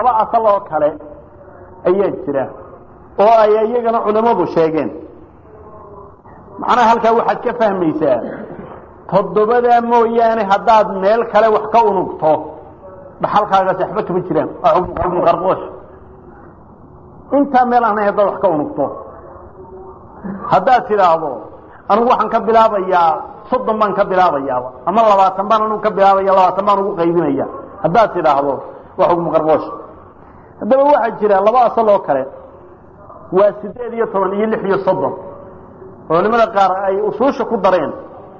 laba asal oo kale ayaa jira oo ay iyagana culimmadu sheegeen macnaha halkaa waxaad ka fahmaysaa toddobadaa mooyaane haddaad meel kale wax ka unugto dhaxalkaagaasi waxba kama jiraan waa xukmu qarqoosh intaa meel aanay haddaad wax ka unugto haddaad tidhaahdo anigu waxaan ka bilaabayaa soddon baan ka bilaabayaaba ama labaatan baan anigu ka bilaabaya labaatan baan ugu qaybinaya haddaad tidhaahdo waa xukmu qarqoosh haddaba waxaa jira laba asal oo kale waa siddeed iyo toban iyo lix iyo soddon culimada qaar ay usuusha ku dareen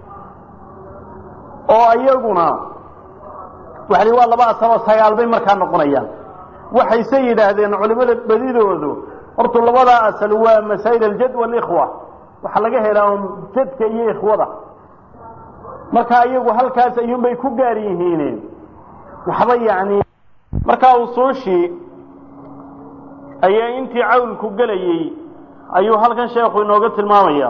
oo iyaguna waxa li waa laba asal oo sagaal bay markaa noqonayaan waxayse yidhaahdeen culimada badidoodu hortu labadaa asal waa masaa'il aljad walikhwa waxaa laga helaa un jadka iyo ikhwada marka iyagu halkaas ayuunbay ku gaar yihiin waxba yacni markaa usuushii ayaa intii cawlku gelayey ayuu halkan sheekhu inooga tilmaamaya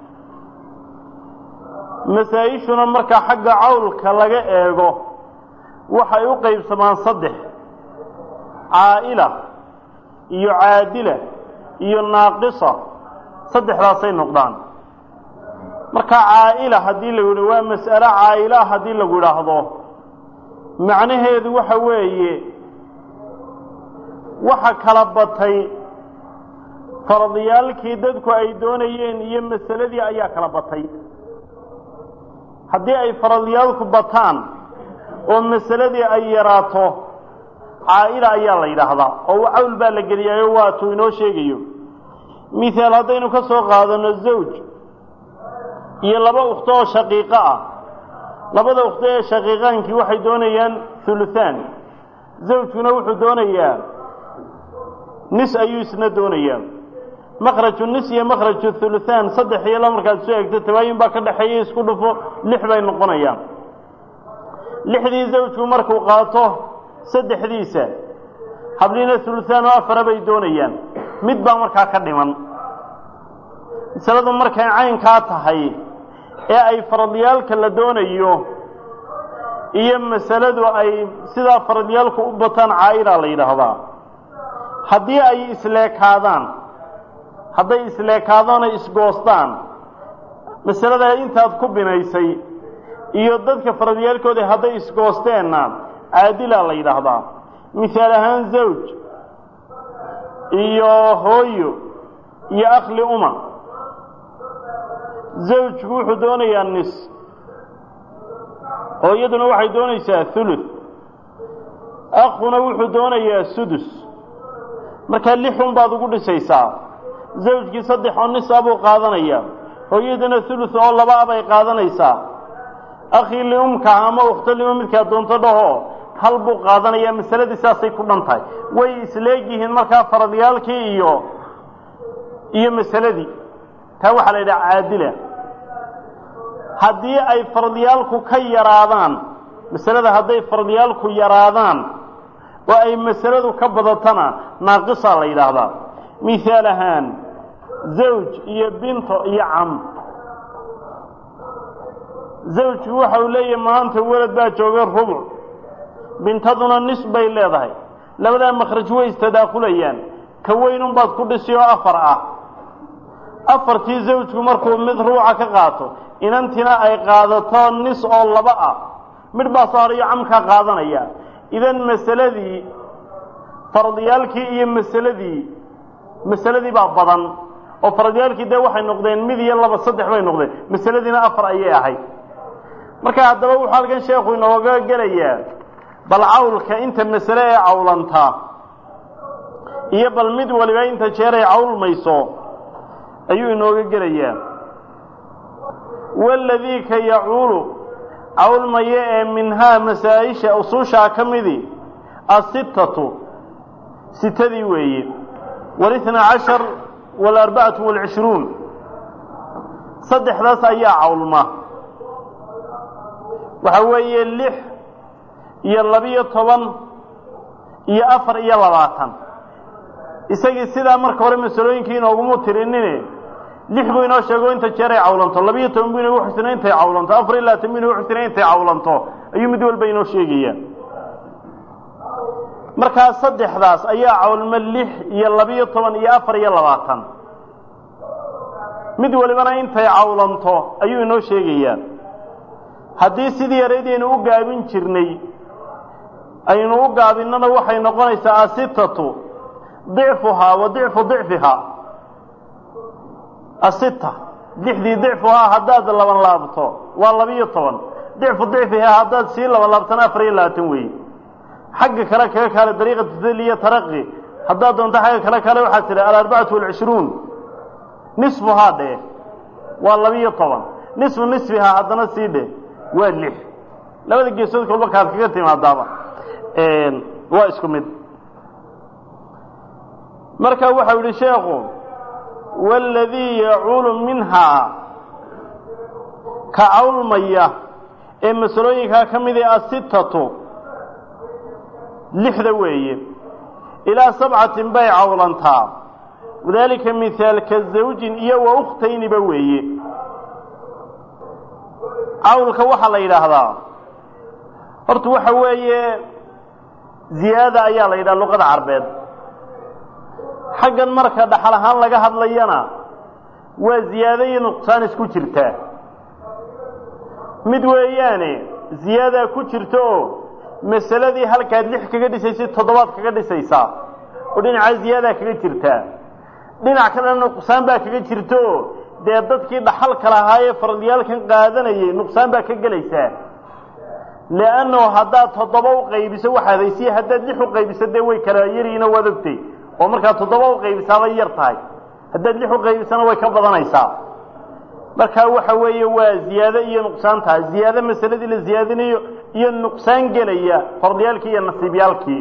masaa-ishuna marka xagga cawlka laga eego waxay u qaybsamaan saddex caa'ila iyo caadila iyo naaqisa saddexdaasay noqdaan marka caa'ila haddii lagu yidhi waa mas'alo caa'ila haddii lagu idhaahdo macnaheedu waxa weeye waxa kala batay faradiyaalkii dadku ay doonayeen iyo masaladii ayaa kala batay haddii ay faradiyaalku bataan oo masaladii ay yaraato caa'ila ayaa la yidhaahdaa oo cawl baa la geliyaayo waatuu inoo sheegayo mihaal haddaynu ka soo qaadano zawj iyo laba ukhto oo shaqiiqo ah labada ukhto ee shaqiiqaankii waxay doonayaan huluhaan zawjkuna wuxuu doonayaa nis ayuu isna doonayaa makraju nis iyo makraju huluhaan saddex iyo la markaad soo egto tabaayin baa ka dhexeeya isku dhufo lix bay noqonayaan lixdii zawjku markuu qaato saddexdiisa habliina huluhaan oo afara bay doonayaan mid baa markaa ka dhiman masaladu markay caynkaa tahay ee ay faradyaalka la doonayo iyo masaladu ay sidaa faradyaalku u bataan caa'ila la yidhaahdaa haddii ay isleekaadaan hadday isleekaadaan ay isgoostaan masalada intaad ku binaysay iyo dadka faradyaalkooda hadday isgoosteenna caadila la yidhaahdaa mihaal ahaan zawj iyo hooyo iyo akhli uma zawjku wuxuu doonayaa nis hooyaduna waxay doonaysaa thuluth akhuna wuxuu doonayaa sudus markaa lixun baad ugu dhisaysaa zawjkii saddex oo nis a buu qaadanayaa hooyaduna thuluth oo laba a bay qaadanaysaa akhii liumka ama ukhto lima midkaa doonto dhaho hal buu qaadanayaa masaladii saasay ku dhan tahay way isleegyihiin markaa faradyaalkii iyo iyo masaladii taa waxaa la yidhaha caadila haddii ay faradyaalku ka yaraadaan masalada hadday faradyaalku yaraadaan oo ay masaladu ka badatana naaqisaa la yidhaahdaa mihaal ahaan zawj iyo binto iyo cam zawjku waxa uu leeyahay maanta welad baa jooga rubuc bintaduna nis bay leedahay labadaa makhraj way istadaakulayaan ka weynunbaad ku dhisi oo afar ah afartii zawjku markuu mid ruuca ka qaato inantina ay qaadato nis oo laba ah midh baa soo harayo camkaa qaadanaya idan masaladii faradyaalkii iyo masaladii masaladii baa badan oo faradyaalkii dee waxay noqdeen mid iyo laba saddex bay noqdeen masaladiina afar ayay ahayd marka haddaba wuxuu halkan sheekhu inooga gelayaa bal cawlka inta masale ee cawlantaa iyo bal mid waliba inta jeer ay cawlmayso ayuu inooga gelayaa waladii ka yacuulu cawlmaya ee minhaa masaa-isha usuushaa ka midii asittatu sitadii weeye walitna cashar walarbacatu walcishruun saddexdaas ayaa cawlma waxa weeye lix iyo labiyo toban iyo afar iyo labaatan isagii sidaa marka hore masalooyinkii inoogumu tirinine lix buu inoo sheego inta jeer ay cawlanto labiyo toban buu inoogu xusina intay cawlanto afar iyo labaatan buu inoogu xusina intay cawlanto ayuu mid walba inoo sheegaya markaa saddexdaas ayaa cawlmo lix iyo labiyo toban iyo afar iyo labaatan mid walibana intay cawlanto ayuu inoo sheegayaa haddii sidii yaraydaynu u gaabin jirnay aynu u gaabinnana waxay noqonaysaa asitatu dicfuhaa wa dicfu dicfihaa asita lixdii dicfuhaa haddaad laban laabto waa labiyo toban dicfu dicfihaa haddaad sii laban laabtana afar iyo labaatan weeye xagga kale kaga kaale dariiqa tadaliya taraqi haddaad doonto xagga kale kale waxaad tidhi alarbacatu walcishruun nisfuhaa dheh waa labiyo toban nisfu nisfihaa haddana sii dheh waa lix labada geesood kolba kaad kaga timaadaaba waa isku mid marka waxau yihi sheekhu waaladii yacuulu minhaa ka cawlmaya ee masalooyinkaa ka mid ah asitatu lixda weeye ilaa sabcatin bay cawlantaa wadaalika mihaalka zawjin iyo wa ukhtayniba weeye cawlka waxaa la yidhaahdaa horta waxa weeye ziyaada ayaa la yidhaha luqada carbeed xaggan marka dhaxal ahaan laga hadlayana waa ziyaado iyo nuqsaan isku jirtaa mid weeyaane ziyaadaa ku jirta oo masaladii halkaad lix kaga dhisaysid toddobaad kaga dhisaysaa oo dhinacaa ziyaadaa kaga jirtaa dhinac kalena nuqsaan baa kaga jirta oo dee dadkii dhaxalka lahaa ee fardiyaalkan qaadanayay nuqsaan baa ka gelaysaa leannahu haddaad toddoba u qaybiso waxaad haysiya haddaad lix u qaybiso dee way kala yariina waad ogtay oo markaad toddoba u qaybisaabay yar tahay haddaad lix u qaybisana way ka badanaysaa markaa waxa weeye waa ziyaado iyo nuqsaan tahay ziyaado masaladii la ziyaadinayo iyo nuqsaan gelaya fardiyaalkii iyo nasiibyaalkii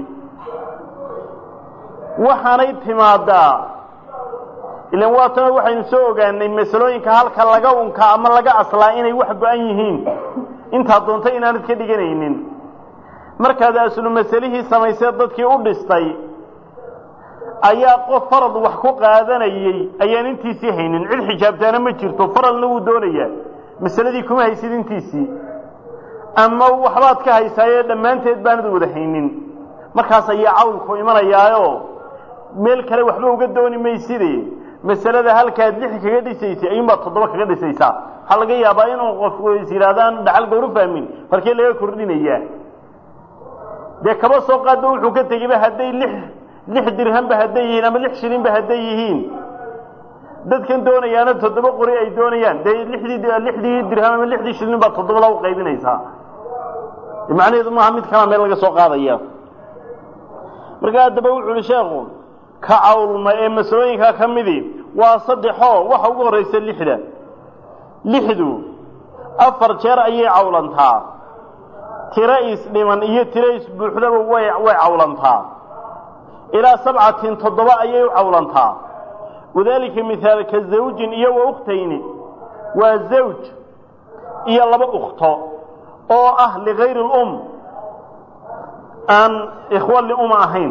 waxaanay timaadaa ilan waatana waxaynu soo ogaanay masalooyinka halka laga unka ama laga aslaa inay wax go-an yihiin intaad doonta inaanad ka dhiganaynin markaad aslu masalihii samaysee dadkii u dhistay ayaa qof farad wax ku qaadanayey ayaan intiisii haynin cid xijaabtaana ma jirto faradna wuu doonayaa masaladii kuma haysid intiisii ama waxbaad ka haysaayo dhammaanteed baanad wada haynin markaas ayaa cawlku imanayaayo meel kale waxba uga dooni mayside masalada halkaad lix kaga dhisaysay ayuunbaad toddoba kaga dhisaysaa waxaa laga yaabaa inuu qofku is yidhaahdaan dhaxal gawru fahmin markee laga kordhinayaa dee kaba soo qaadba wuxuu ka tegeyba hadday lix lix dirhanba hadday yihiin ama lix shilinba hadday yihiin dadkan doonayaana toddoba qori ay doonayaan dee lidii lixdii dirham ama lixdii shilin baad toddobada u qaybinaysaa macnaheedu maaha mid kalaa meel laga soo qaadaya marka haddaba wuxu uhi sheekhu ka cawlma ee masalooyinkaa ka midii waa saddexoo waxa ugu horraysa lixda lixdu afar jeer ayay cawlantaa tiro isdhiman iyo tiro isbuuxdaba way way cawlantaa ilaa sabcatin toddoba ayay u cawlantaa wadaalika mihaalka zawjin iyo wa ukhtayni waa zawj iyo laba ukhto oo ah ligayri اlum aan ikhwa liuma ahayn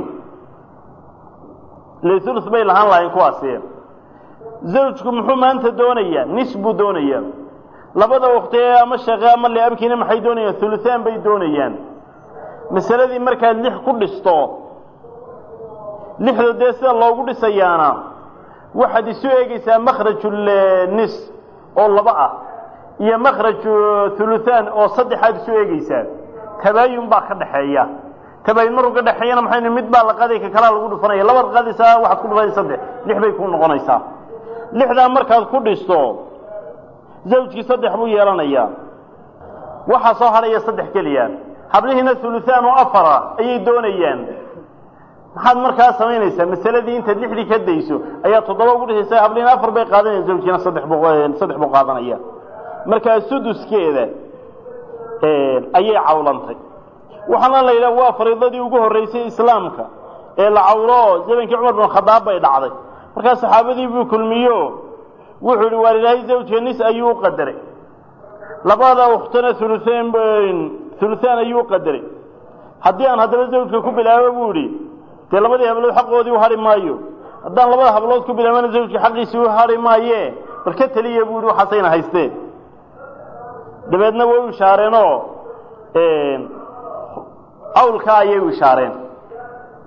lulus bay lahaan lahayn kuwaasi zawjku muxuu maanta doonayaa nis buu doonayaa labada uktee ama shaqe ama liabkiina maxay doonayaan huluhaan bay doonayaan masaladii markaad lix ku dhisto lixda dee sida loogu dhisayaana waxaad isu eegaysaa makhrajulnis oo laba ah iyo makhraju huluhaan oo saddexaad isu eegaysaa tabaayun baa ka dhaxeeya tabaayun markuu ka dhexeeyana maxay mid baa la qaday ka kalaa lagu dhufanaya labaad qadaysaa waxaad ku dhufanaysa saddex lix bay ku noqonaysaa lixdaa markaad ku dhisto zawjkii saddex buu yeelanayaa waxaa soo hadhaya saddex keliya hablihiina huluhaan oo afara ayay doonayaan maxaad markaa samaynaysaa masaladii intaad lixdii ka dayso ayaa toddoba ugu dhisaysa hablihiina afar bay qaadanaya zawjkiina saddex bu saddex buu qaadanaya markaa suduskeeda ayay cawlantay waxaana la yidhaha waa fariidadii ugu horreysay islaamka ee la cawlo zamankii cumar bin khadaab bay dhacday markaa saxaabadii buu kulmiyo wuxuu ihi waar ilaahay zawjka nis ayuu u qadaray labada ukhtana uluaan huluhaan ayuu u qadaray haddii aan haddaba zawjka ku bilaabo buu idhi dee labadii hablood xaqoodii u hadhi maayo haddaan labada hablood ku bilaabana zawjka xaqiisii u hadhi maaye bal ka teliya buu ihi waxaasayna haysteen dabeedna way u ishaareenoo cawlkaa ayay u ishaareen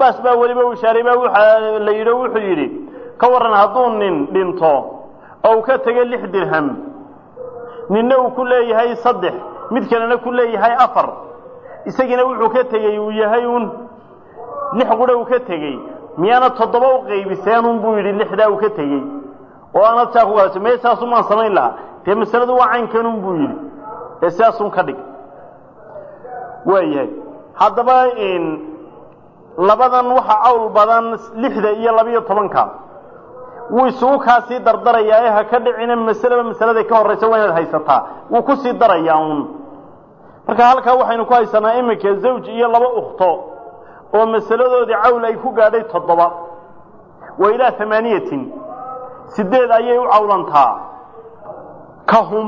cabaas baa weliba uu shaaray baa waxaa la yidhi wuxuu yidhi ka warran hadduu nin dhinto oo uu ka tegay lix dirham ninna uu ku leeyahay saddex mid kalena ku leeyahay afar isagiina wuxuu ka tegey uu yahay uun lix qura uu ka tegey miyaana toddoba u qaybiseenun buu yidhi lixdaa uu ka tegey oo aanad saa ku gaasa mee saasumaan samayn lahaa dee masaladu waa caynkanun buu yidhi ee sidaasun ka dhig waayahay haddaba labadan waxa cawl badan lixda iyo labiyo tobanka wuu isugu kaasii dardarayaa ee ha ka dhicina masaleba masaladay ka horraysa waa inaad haysataa wuu ku sii darayaa uun marka halkaa waxaynu ku haysanaa iminka zawj iyo laba ukhto oo masaladoodii cawl ay ku gaadhay toddoba wa ilaa amaaniyatin sideed ayay u cawlantaa ka hum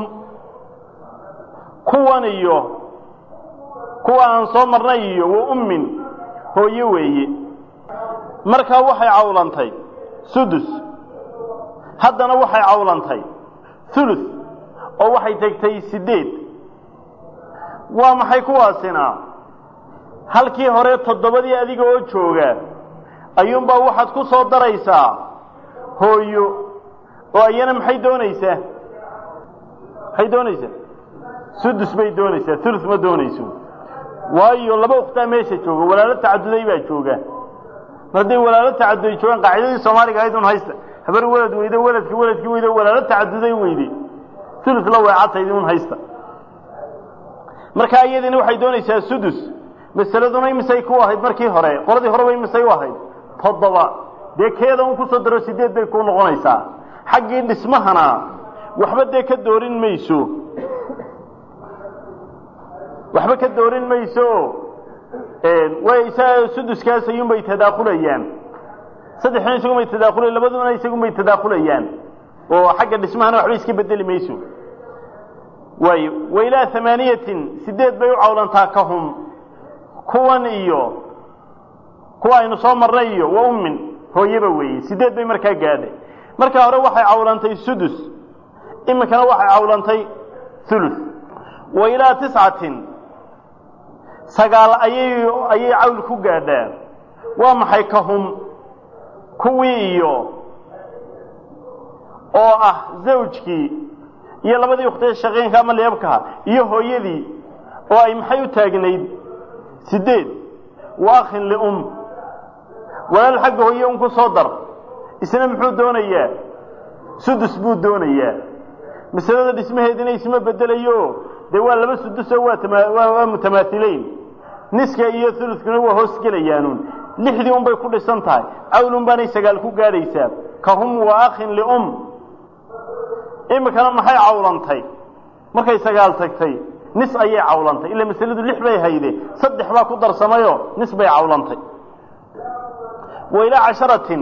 kuwan iyo kuwa aan soo marnay iyo wa ummin hooye weeye markaa waxay cawlantay sudus haddana waxay cawlantay thuluth oo waxay tegtay sideed waa maxay kuwaasina halkii hore toddobadii adiga oo jooga ayuunbaa waxaad ku soo daraysaa hooyo oo iyana maxay doonaysaa maxay doonaysaa sudus bay doonaysaa thuluth ma doonayso waayo laba ukhtaa meesha jooga walaalo tacaduday baa jooga hadday walaalo tacaduday joogaan qaacidadii soomaaliga ahayd un haysta habar welad weydo weladki weladkii weydo walaalo tacaduday weyde thuluth la weecataydi un haysta markaa iyadiina waxay doonaysaa sudus masaladuna imisay ku ahayd markii hore qoladii horeba imisay u ahayd toddoba dee keeda un kusoo daro sideed bay ku noqonaysaa xaggii dhismahana waxba dee ka doorin mayso waxba ka doorin mayso way isaga suduskaas ayuunbay tadaakulayaan saddexna isagunbay tadaakulayan labaduna isagunbay tadaakulayaan oo xagga dhismahana waxba iska bedeli mayso waayo wa ilaa amaaniyatin sideed bay u cawlantaa ka hum kuwan iyo kuwa aynu soo marnay iyo wa ummin hooyaba weeye sideed bay markaa gaadhay markaa hore waxay cawlantay sudus iminkana waxay cawlantay thuluth wa ilaa tiscatin sagaal ayay ayay cawl ku gaadhaa waa maxay ka hum kuwii iyo oo ah zawjkii iyo labadii uktee shaqeynka ama leebkaha iyo hooyadii oo ay maxay u taagnayd sideed wa akhin lium walaal xagga hooye un ku soo dar isna muxuu doonayaa sudus buu doonayaa masalada dhismaheedina isma bedelayo dee waa laba sudusoo waa tama waa mutamaaileyn niska iyo ulukuna waa hoos gelayaanuun lixdii un bay ku dhisan tahay cawl baanay sagaal ku gaadhaysaa ka hum wa akhin lium imikana maxay cawlantay markay sagaal tagtay nis ayay cawlantay ila masaladu lix bay hayde saddex baa ku darsamayo nis bay cawlantay wa ilaa casharatin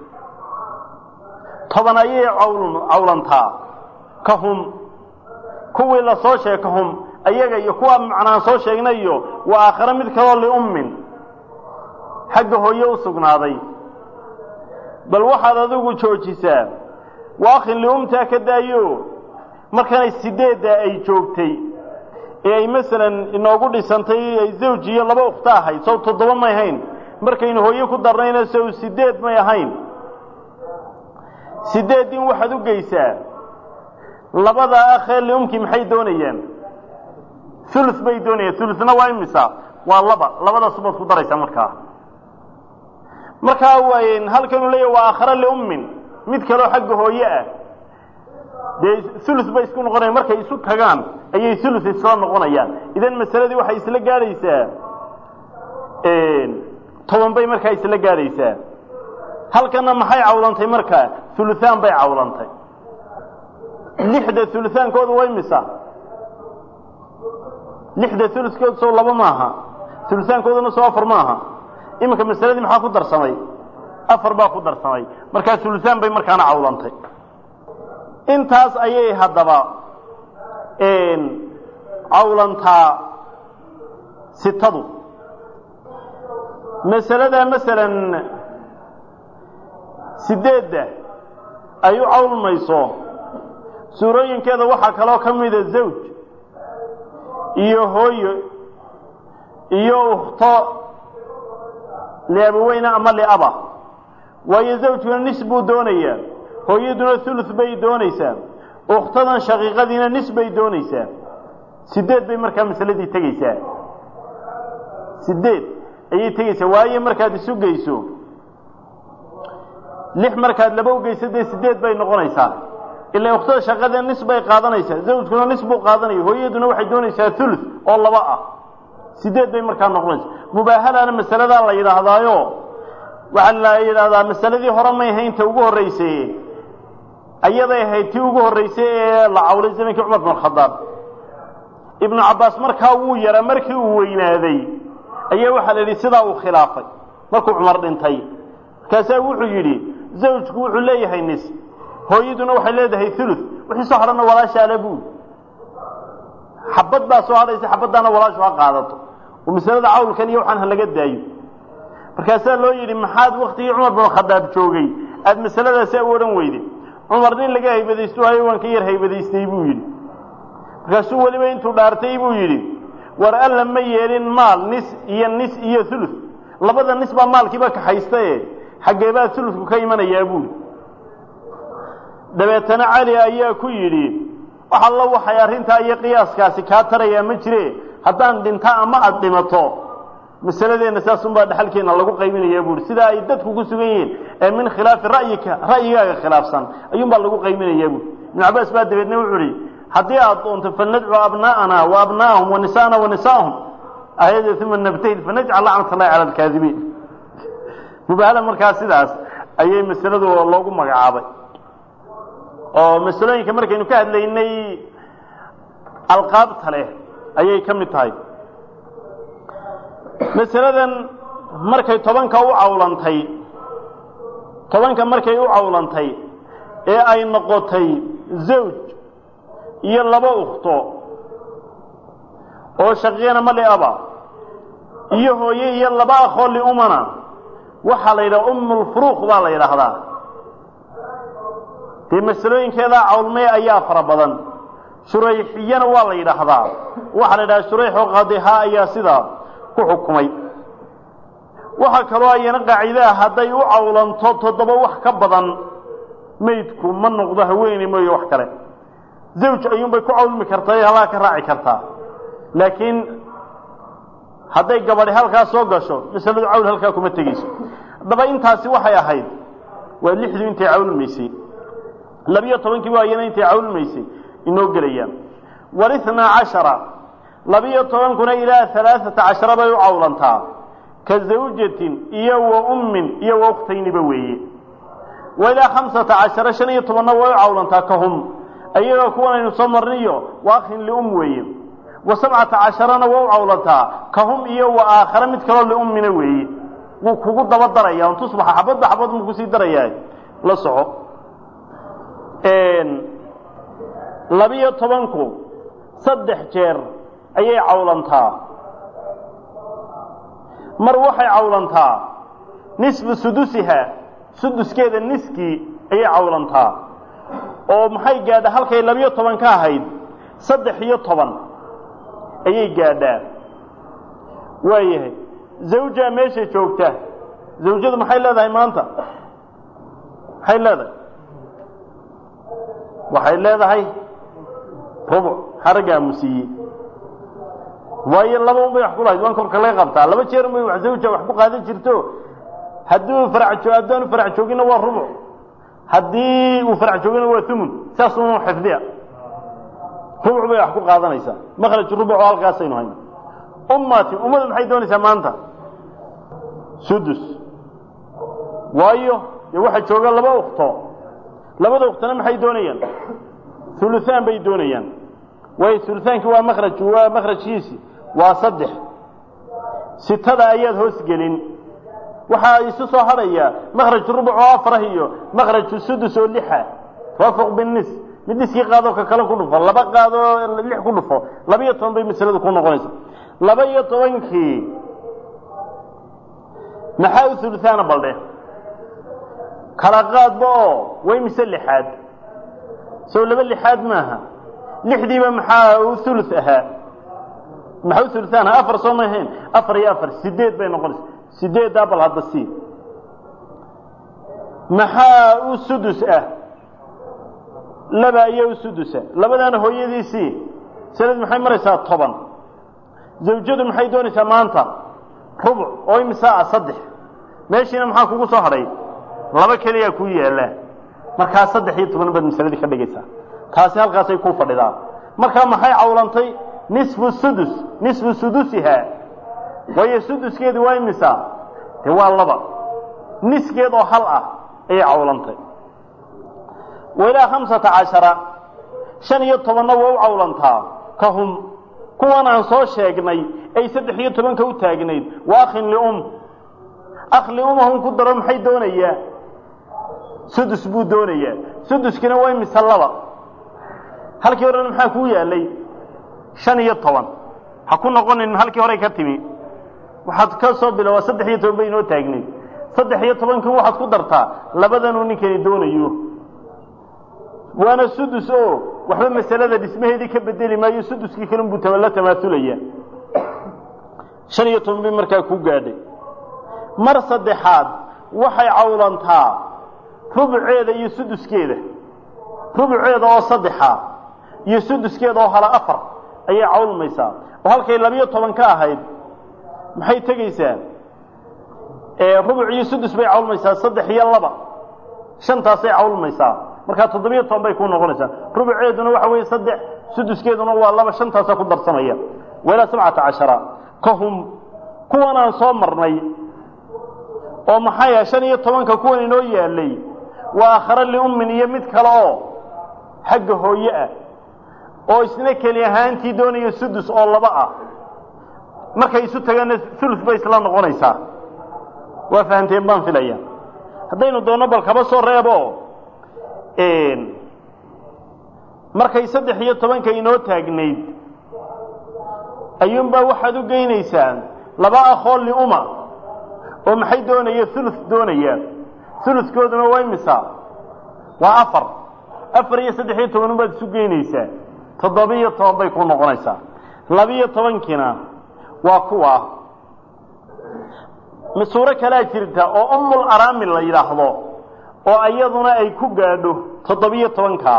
toban ayay cawlantaa ka hum kuwii la soo sheeg ka hum ayaga iyo kuwa macnaan soo sheegnay iyo waa aakhare mid kaloo liummin xagga hooye u sugnaaday bal waxaad adigu joojisaa waakhin liumtaa ka daayo markanay sideedda ay joogtay ee ay masalan inoogu dhisantay ay zawj iyo laba ukhto ahayd sow toddoba may ahayn markaynu hooye ku darnayna sow sideed may ahayn sideed in waxaad u geysaa labada akhee liumkii maxay doonayaan ulu bay doonayaan uluna waa imisa waa laba labadaas baad ku daraysaa markaa markaa halkanuu leeya waa aakhare liummin mid kaloo xagga hooye ah dee ulu bay isku noqonayan markay isu tagaan ayay ulu isla noqonayaan idan masaladii waxay isla gaadhaysaa toban bay markaa isla gaadhaysaa halkana maxay cawlantay markaa uluaan bay cawlantay lixda ulaankooda waa imisa lixda ulukooda soo laba maaha uluaankooduna soo afar maaha iminka masaladii maxaa ku darsamay afar baa ku darsamay markaa ulusaan bay markaana cawlantay intaas ayay haddaba cawlantaa sitadu masalada masalan sideedda ay u cawlmayso suurooyinkeeda waxaa kaloo ka mida zawj iyo hooyo iyo ukhto liabaweyne ama liaba waayo zawjkuna nis buu doonayaa hooyaduna thuluth bay doonaysaa ukhtadan shaqiiqadiina nis bay doonaysaa sideed bay markaa masaladii tegeysaa sideed ayay tegeysaa waayo markaad isu geyso lix markaad laba ugeyso dee sideed bay noqonaysaa ilaa ukhtada shaqada nis bay qaadanaysaa zawjkuna nis buu qaadanaya hooyaduna waxay doonaysaa thuluth oo laba ah sideed bay markaa noqonaysaa mubaahalaana masaladaa la yidhaahdaayo waxaa la yidhaahdaa masaladii hore may haynta ugu horreysay ayaday ahayd tii ugu horreysay ee la cawlay zamankii cumar bin khadaab ibnu cabbaas markaa wuu yaraa markii uu weynaaday ayaa waxaa la yidhi sidaa uu khilaafay markuu cumar dhintay markaasaa wuxuu yidhi zawjku wuxuu leeyahay nis hooyaduna waxay leedahay thuluth wixii soo hadhana walaashaala buu xabad baa soo hadhaysa xabaddaana walaashu ha qaadato oo masalada cawlkan iyo waxaan ha laga daayo markaasaa loo yidhi maxaad waktigii cumar bin khadaab joogay aada masaladaasi u odhan weyde cumar nin laga haybadaysto hayo waan ka yar haybadaystay buu yidhi markaasuu weliba intuu dhaartay buu yidhi war alla ma yeelin maal nis iyo nis iyo thuluth labada nis baa maalkiiba kaxaystae xaggee baa thuluthku ka imanayaa buuli dabeetana cali ayaa ku yidhi wax allo waxay arrintaa iyo qiyaaskaasi kaa tarayaa ma jire haddaan dhinta ama aada dhimato masaladeenna saasunbaa dhexalkeenna lagu qaybinayaa buuhi sidaa ay dadku ku sugan yihiin ee min khilaafi ra'yika ra'yigaaga khilaafsan ayuunbaa lagu qaybinayaa buui ibnu cabbaas baa dabeedna wuxuu ihi haddii aada doonto fanadcu abnaa'ana wa abnaa'ahum wa nisaana wa nisaa'ahum ayada uma nabtahid fanajcal lacnat allahi cala alkaadibiin mubahala markaa sidaas ayay masaladu loogu magacaabay oo masalooyinka markaynu ka hadlaynay alqaabta leh ayay ka mid tahay masaladan markay tobanka u cawlantay tobanka markay u cawlantay ee ay noqotay zawj iyo laba ukhto oo shaqiina ma liaba iyo hooye iyo laba akhoo liumana waxaa la yidhaha umulfuruuq baa la yidhaahdaa dee masalooyinkeedaa cawlmay ayaa fara badan shurayxiyana waa la yidhaahdaa waxaa la yidhaha shurayxoo qadihaa ayaa sidaa ku xukumay waxaa kaloo ayana qaacidaha hadday u cawlanto toddoba wax ka badan maydku ma noqdo haweeney mooye wax kale zawj ayuunbay ku cawlmi kartaa ee halaa ka raaci kartaa laakiin hadday gabadhi halkaa soo gasho masaladu cawl halkaa kuma tegeyso haddaba intaasi waxay ahayd waa lixdu intay cawlmaysay labiyo tobankii waa iyana intay cawlmaysay inoo gelayaan walithnaa cashara labiyo tobankuna ilaa alaaata cashara bay u cawlantaa ka zawjatin iyo wa ummin iyo wa ukhtayniba weeye wa ilaa khamsata cashara shan iyo tobanna way u cawlantaa ka hum ayagoo kuwanaynu soo marniyo wa akhin lium weeye wa sabcata casharana waa u cawlantaa ka hum iyo wa aakhare mid kaloo liummina weeye wuu kugu daba daraya un tusbaxa xabadba xabad mu kusii darayaa la soco labiyo tobanku saddex jeer ayay cawlantaa mar waxay cawlantaa nisfu sudusiha suduskeeda niskii ayay cawlantaa oo maxay gaadhaa halkay labiyo toban ka ahayd saddex iyo toban ayay gaadhaa waayahay zawjaa meesha joogta zawjadu maxay leedahay maanta maxay leedahay waxay leedahay rubuc xaraggaa musiiye waayo laba un bay wax ku lahayd waan korka laga qabtaa laba jeer may wax zawja wax ku qaadan jirto hadduu farac joo haddaanu farac jooginna waa rubuc haddii uu farac joogina waa umun saas unu xifdiya rubuc bay wax ku qaadanaysaa makraj rubuc oo halkaasaynu hayno ummati ummadu maxay doonaysaa maanta sudus waayo dee waxaa jooga laba ukto labada uktona maxay doonayaan uluaan bay doonayaan waayo ulaankii waa makraj waa makrajkiisi waa saddex sitada ayaad hoos gelin waxaa isu soo hadhaya makraj rubuc oo afarah iyo makraju sudus oo lixa tawaafuq binis mid niskii qaadoo ka kale ku dhufo laba qaadoo lix ku dhufo laba iyo toban bay masaladu ku noqonaysa laba iyo tobankii maxaa u uluaana baldhe kala qaadba oo way mise lixaad sow laba lixaad maaha lixdiiba maxaa u ulu ahaa maxaa u uluaan ahaa afar soo ma ahayn afar iyo afar sideed bay noqonaysa sideeddaa bal hadda sii maxaa u sudus ah laba ayaa u sudusa labadaana hooyadiisii sanad maxay maraysaa toban zawjadu maxay doonaysaa maanta rubuc oo imisaa ah saddex meeshiina maxaa kugu soo hadhay laba keliyaa kuu yaalla markaa saddex iyo toban baad masaladii ka dhigaysaa taasi halkaasay ku fadhidaa markaa maxay cawlantay nisfu sudus nisfu sudusihaa waayo suduskeedi waa imisa dee waa laba niskeed oo hal ah ayay cawlantay wailaa khamsata cashara shan iyo tobanna waa u cawlantaa ka hum kuwan aan soo sheegnay ay saddex iyo tobanka u taagnayd wa akhin lium akh liumahum ku daro maxay doonayaa sudus buu doonayaa suduskina waa imise laba halkii horena maxaa kuu yaalay shan iyo toban ha ku noqonin halkii horey ka timi waxaad ka soo bilowaa saddex iyo toban bay inoo taagnayd saddex iyo tobankii waxaad ku dartaa labadanuu ninkani doonayo waana sudus oo waxba masalada dhismaheedii ka bedeli maayo suduskii kalun buu la tamaaulaya shan iyo toban bay markaa ku gaadhay mar saddexaad waxay cawlantaa rubuceeda iyo suduskeeda rubuceeda oo saddexa iyo suduskeeda oo hala afar ayay cawlmaysaa oo halkay labiyo toban ka ahayd maxay tegaysaa rubuc iyo sudus bay cawlmaysaa saddex iyo laba shantaasay cawlmaysaa markaa toddobiyo toban bay ku noqonaysaa rubuceeduna waxa weeye saddex suduskeeduna waa laba shantaasaa ku darsamaya wailaa sabcata cashara ka hum kuwan aan soo marnay oo maxay ah shan iyo tobanka kuwan inoo yaalay waa akhara liummin iyo mid kale oo xagga hooye ah oo isna keli ahaantii doonaya sudus oo laba ah markay isu tagaanna ulu bay isla noqonaysaa waa fahamteen baan filaya haddaynu doonno bal kaba soo reebo markay saddex iyo tobanka inoo taagnayd ayuunbaa waxaad u geynaysaan laba akhool liuma oo maxay doonaya ulu doonaya ulukooduna waa imisa waa afar afar iyo saddex iyo toban baad isu geynaysaa toddobiyo toban bay ku noqonaysaa labiyo tobankiina waa kuwa suuro kalaa jirta oo umul araamil la yidhaahdo oo iyaduna ay ku gaadho toddobiyo tobankaa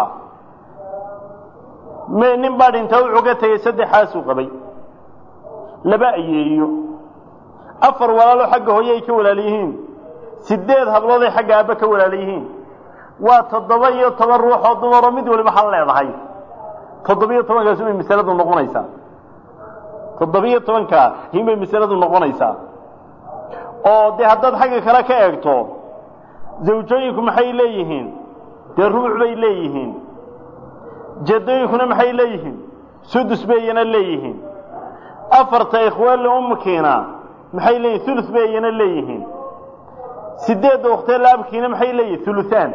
m nin baa dhintaa wuxuu ka tegey saddexaasuu qabay laba ayeeyo afar walaalo xagga hooye ay ka walaal yihiin sideed hablooday xagga aabbe ka walaal yihiin waa toddoba iyo toban ruux oo dumaroo mid waliba hal leedahay toddobiyo tobankaas bay masaladu noqonaysaa toddobiyo tobankaa hinbay masaladu noqonaysaa oo dee haddaad xagga kale ka eegto zawjooyinku maxay leeyihiin dee rubuc bay leeyihiin jadooyinkuna maxay leeyihiin sudus bayana leeyihiin afarta ikhwaanli umkiina maxay leeyihin ulu bayana leeyihiin sideedda waktee laabkiina maxay leeyihin uluaan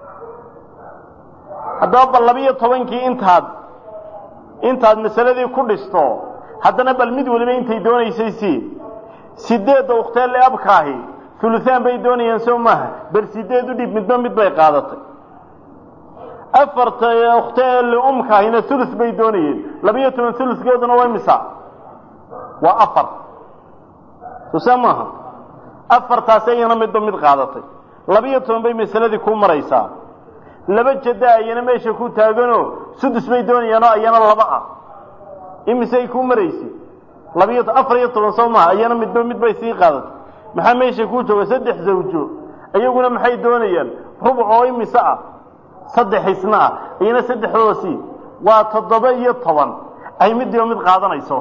haddaba bal labiyo tobankii intaad intaad masaladii ku dhisto haddana bal mid waliba intay doonaysay si sideedda uktee liabkaahi uluaan bay doonayaan soo maaha bal sideed u dhib midba mid bay qaadatay afarta uktee liumkaahina ulu bay doonayeen labiyo toban ulugooduna waa misa waa afar soo maaha afartaas ayana midba mid qaadatay labiyo toban bay masaladii ku maraysaa laba jada ayana meesha ku taaganoo sudus bay doonayaanoo ayana laba ah imisay ku maraysa labiyo afar iyo toban soo maha ayana midba mid bay sii qaadatay maxaa meesha ku jooga saddex zawjo iyaguna maxay doonayaan rubuc oo imise ah saddex isna ah iyana saddexdooda sii waa toddoba iyo toban ay midiiba mid qaadanayso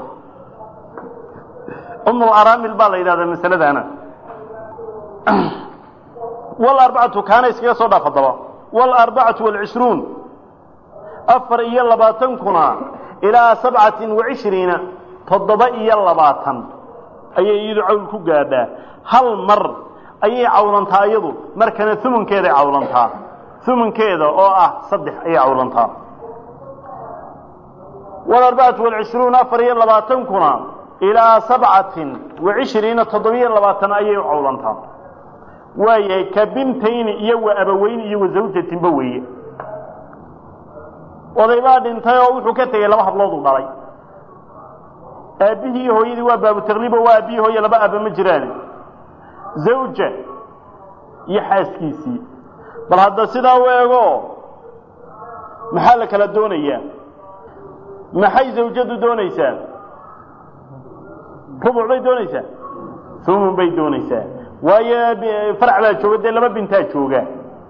umul araamil baa la yidhahdaa masaladaana walarbacatu kaana iskaga soo dhaaf haddaba walarbacatu walcishruun afar iyo labaatankuna ilaa sabcatin wacishriina toddoba iyo labaatan ayay iyadu cawl ku gaadhaa hal mar ayay cawlantaa iyadu markana umunkeeday cawlantaa umunkeeda oo ah saddex ayay cawlantaa walarbacatu walcishruun afar iyo labaatankuna ilaa sabcatin wacishriina toddobiyo labaatan ayay u cawlantaa waayahay ka bintayni iyo wa abaweyni iyo wa zawjatinba weeye oday baa dhintay oo wuxuu ka tegey laba hablood u dhalay aabbihii iyo hooyadii waa baabu takliibo waa aabbihii hooye laba aaba ma jiraan zawja iyo xaaskiisii bal hadda sidaa u eego maxaa la kala doonayaa maxay zawjadu doonaysaa rubuc bay doonaysaa humun bay doonaysaa waayo farac baa jooga dee laba bintaa jooga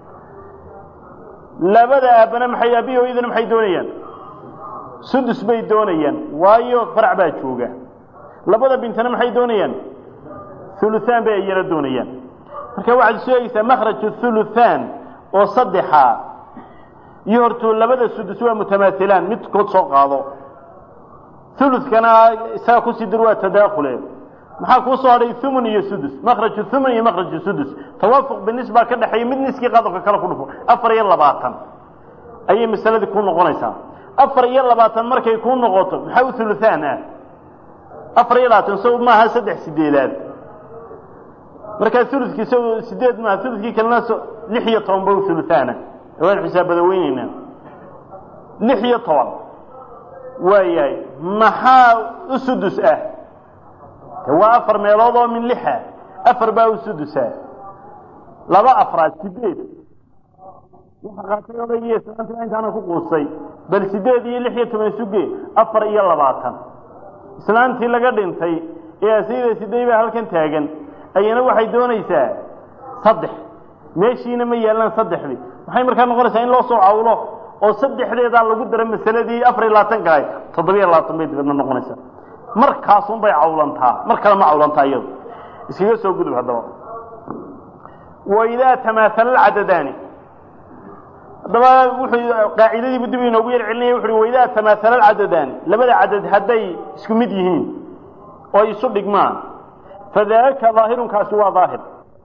labada aabbana maxay aabbihi hooyadana maxay doonayaan sudus bay doonayaan waayo farac baa jooga labada bintana maxay doonayaan huluhaan bay iyana doonayaan marka waxaad isu eegeysaa makhraju huluthaan oo saddexa iyo hortuu labada sudus waa mutamaailaan midkood soo qaado hulukana isaga kusii dir waa tadaakule maxaa kuu soo hadhay humun iyo sudus makhraju humun iyo makhraju sudus tawaafuq binis baa ka dhexeeya mid niskii qadobka kale ku dhufo afar iyo labaatan ayay masaladii ku noqonaysaa afar iyo labaatan markay kuu noqoto maxaa u huluhaan ah afar iyo labaatan so maaha saddex sideedaad markaa ulukii s sideed maaha ulukii kalena lix iyo toban ba u huluhaana waan xisaabada weyneynaa lix iyo toban waayahay maxaa u sudus ah de waa afar meelood oo min lixa afar baa u sudusa laba afraad sideed waxa qaatay odaygiiyo islaantina intaana ku quustay bal sideed iyo lix iyo toban suge afar iyo labaatan islaantii laga dhintay ee asayda siday baa halkan taagan ayana waxay doonaysaa saddex meeshiina ma yaallaan saddexdii maxay markaa noqonaysaa in loo soo cawlo oo saddexdeedaa lagu dara masaladii afar iyo labaatanka ahay toddobiyo labaatan bay dibadna noqonaysaa markaasun bay cawlantaa mar kale ma cawlantaa iyadu iskaga soo gudub haddaba waidaa tamaala alcadadaani haddaba wuxuu qaacidadiibu dib inoogu yar celinaya wuxu uhi waidaa tamaala alcadadaani labada cadad hadday isku mid yihiin oo isu dhigmaan fadaaka daahirunkaasi waa daahir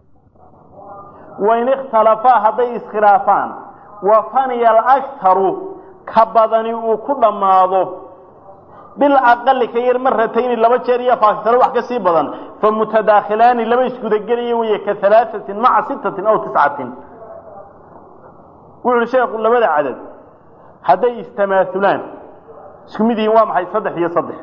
wain ikhtalafaa hadday iskhilaafaan wa faniya alaktaru ka badani uu ku dhammaado bilaqali ka yar maratayni laba jeer iyo faaktaro wax ka sii badan fa mutadaakhilaani laba isgudagelaya weeye ka alaaatin maca sittatin aw tiscatin wuxu uhi sheekhu labada cadad hadday istamaahulaan isku mid yihiin waa maxay saddex iyo saddex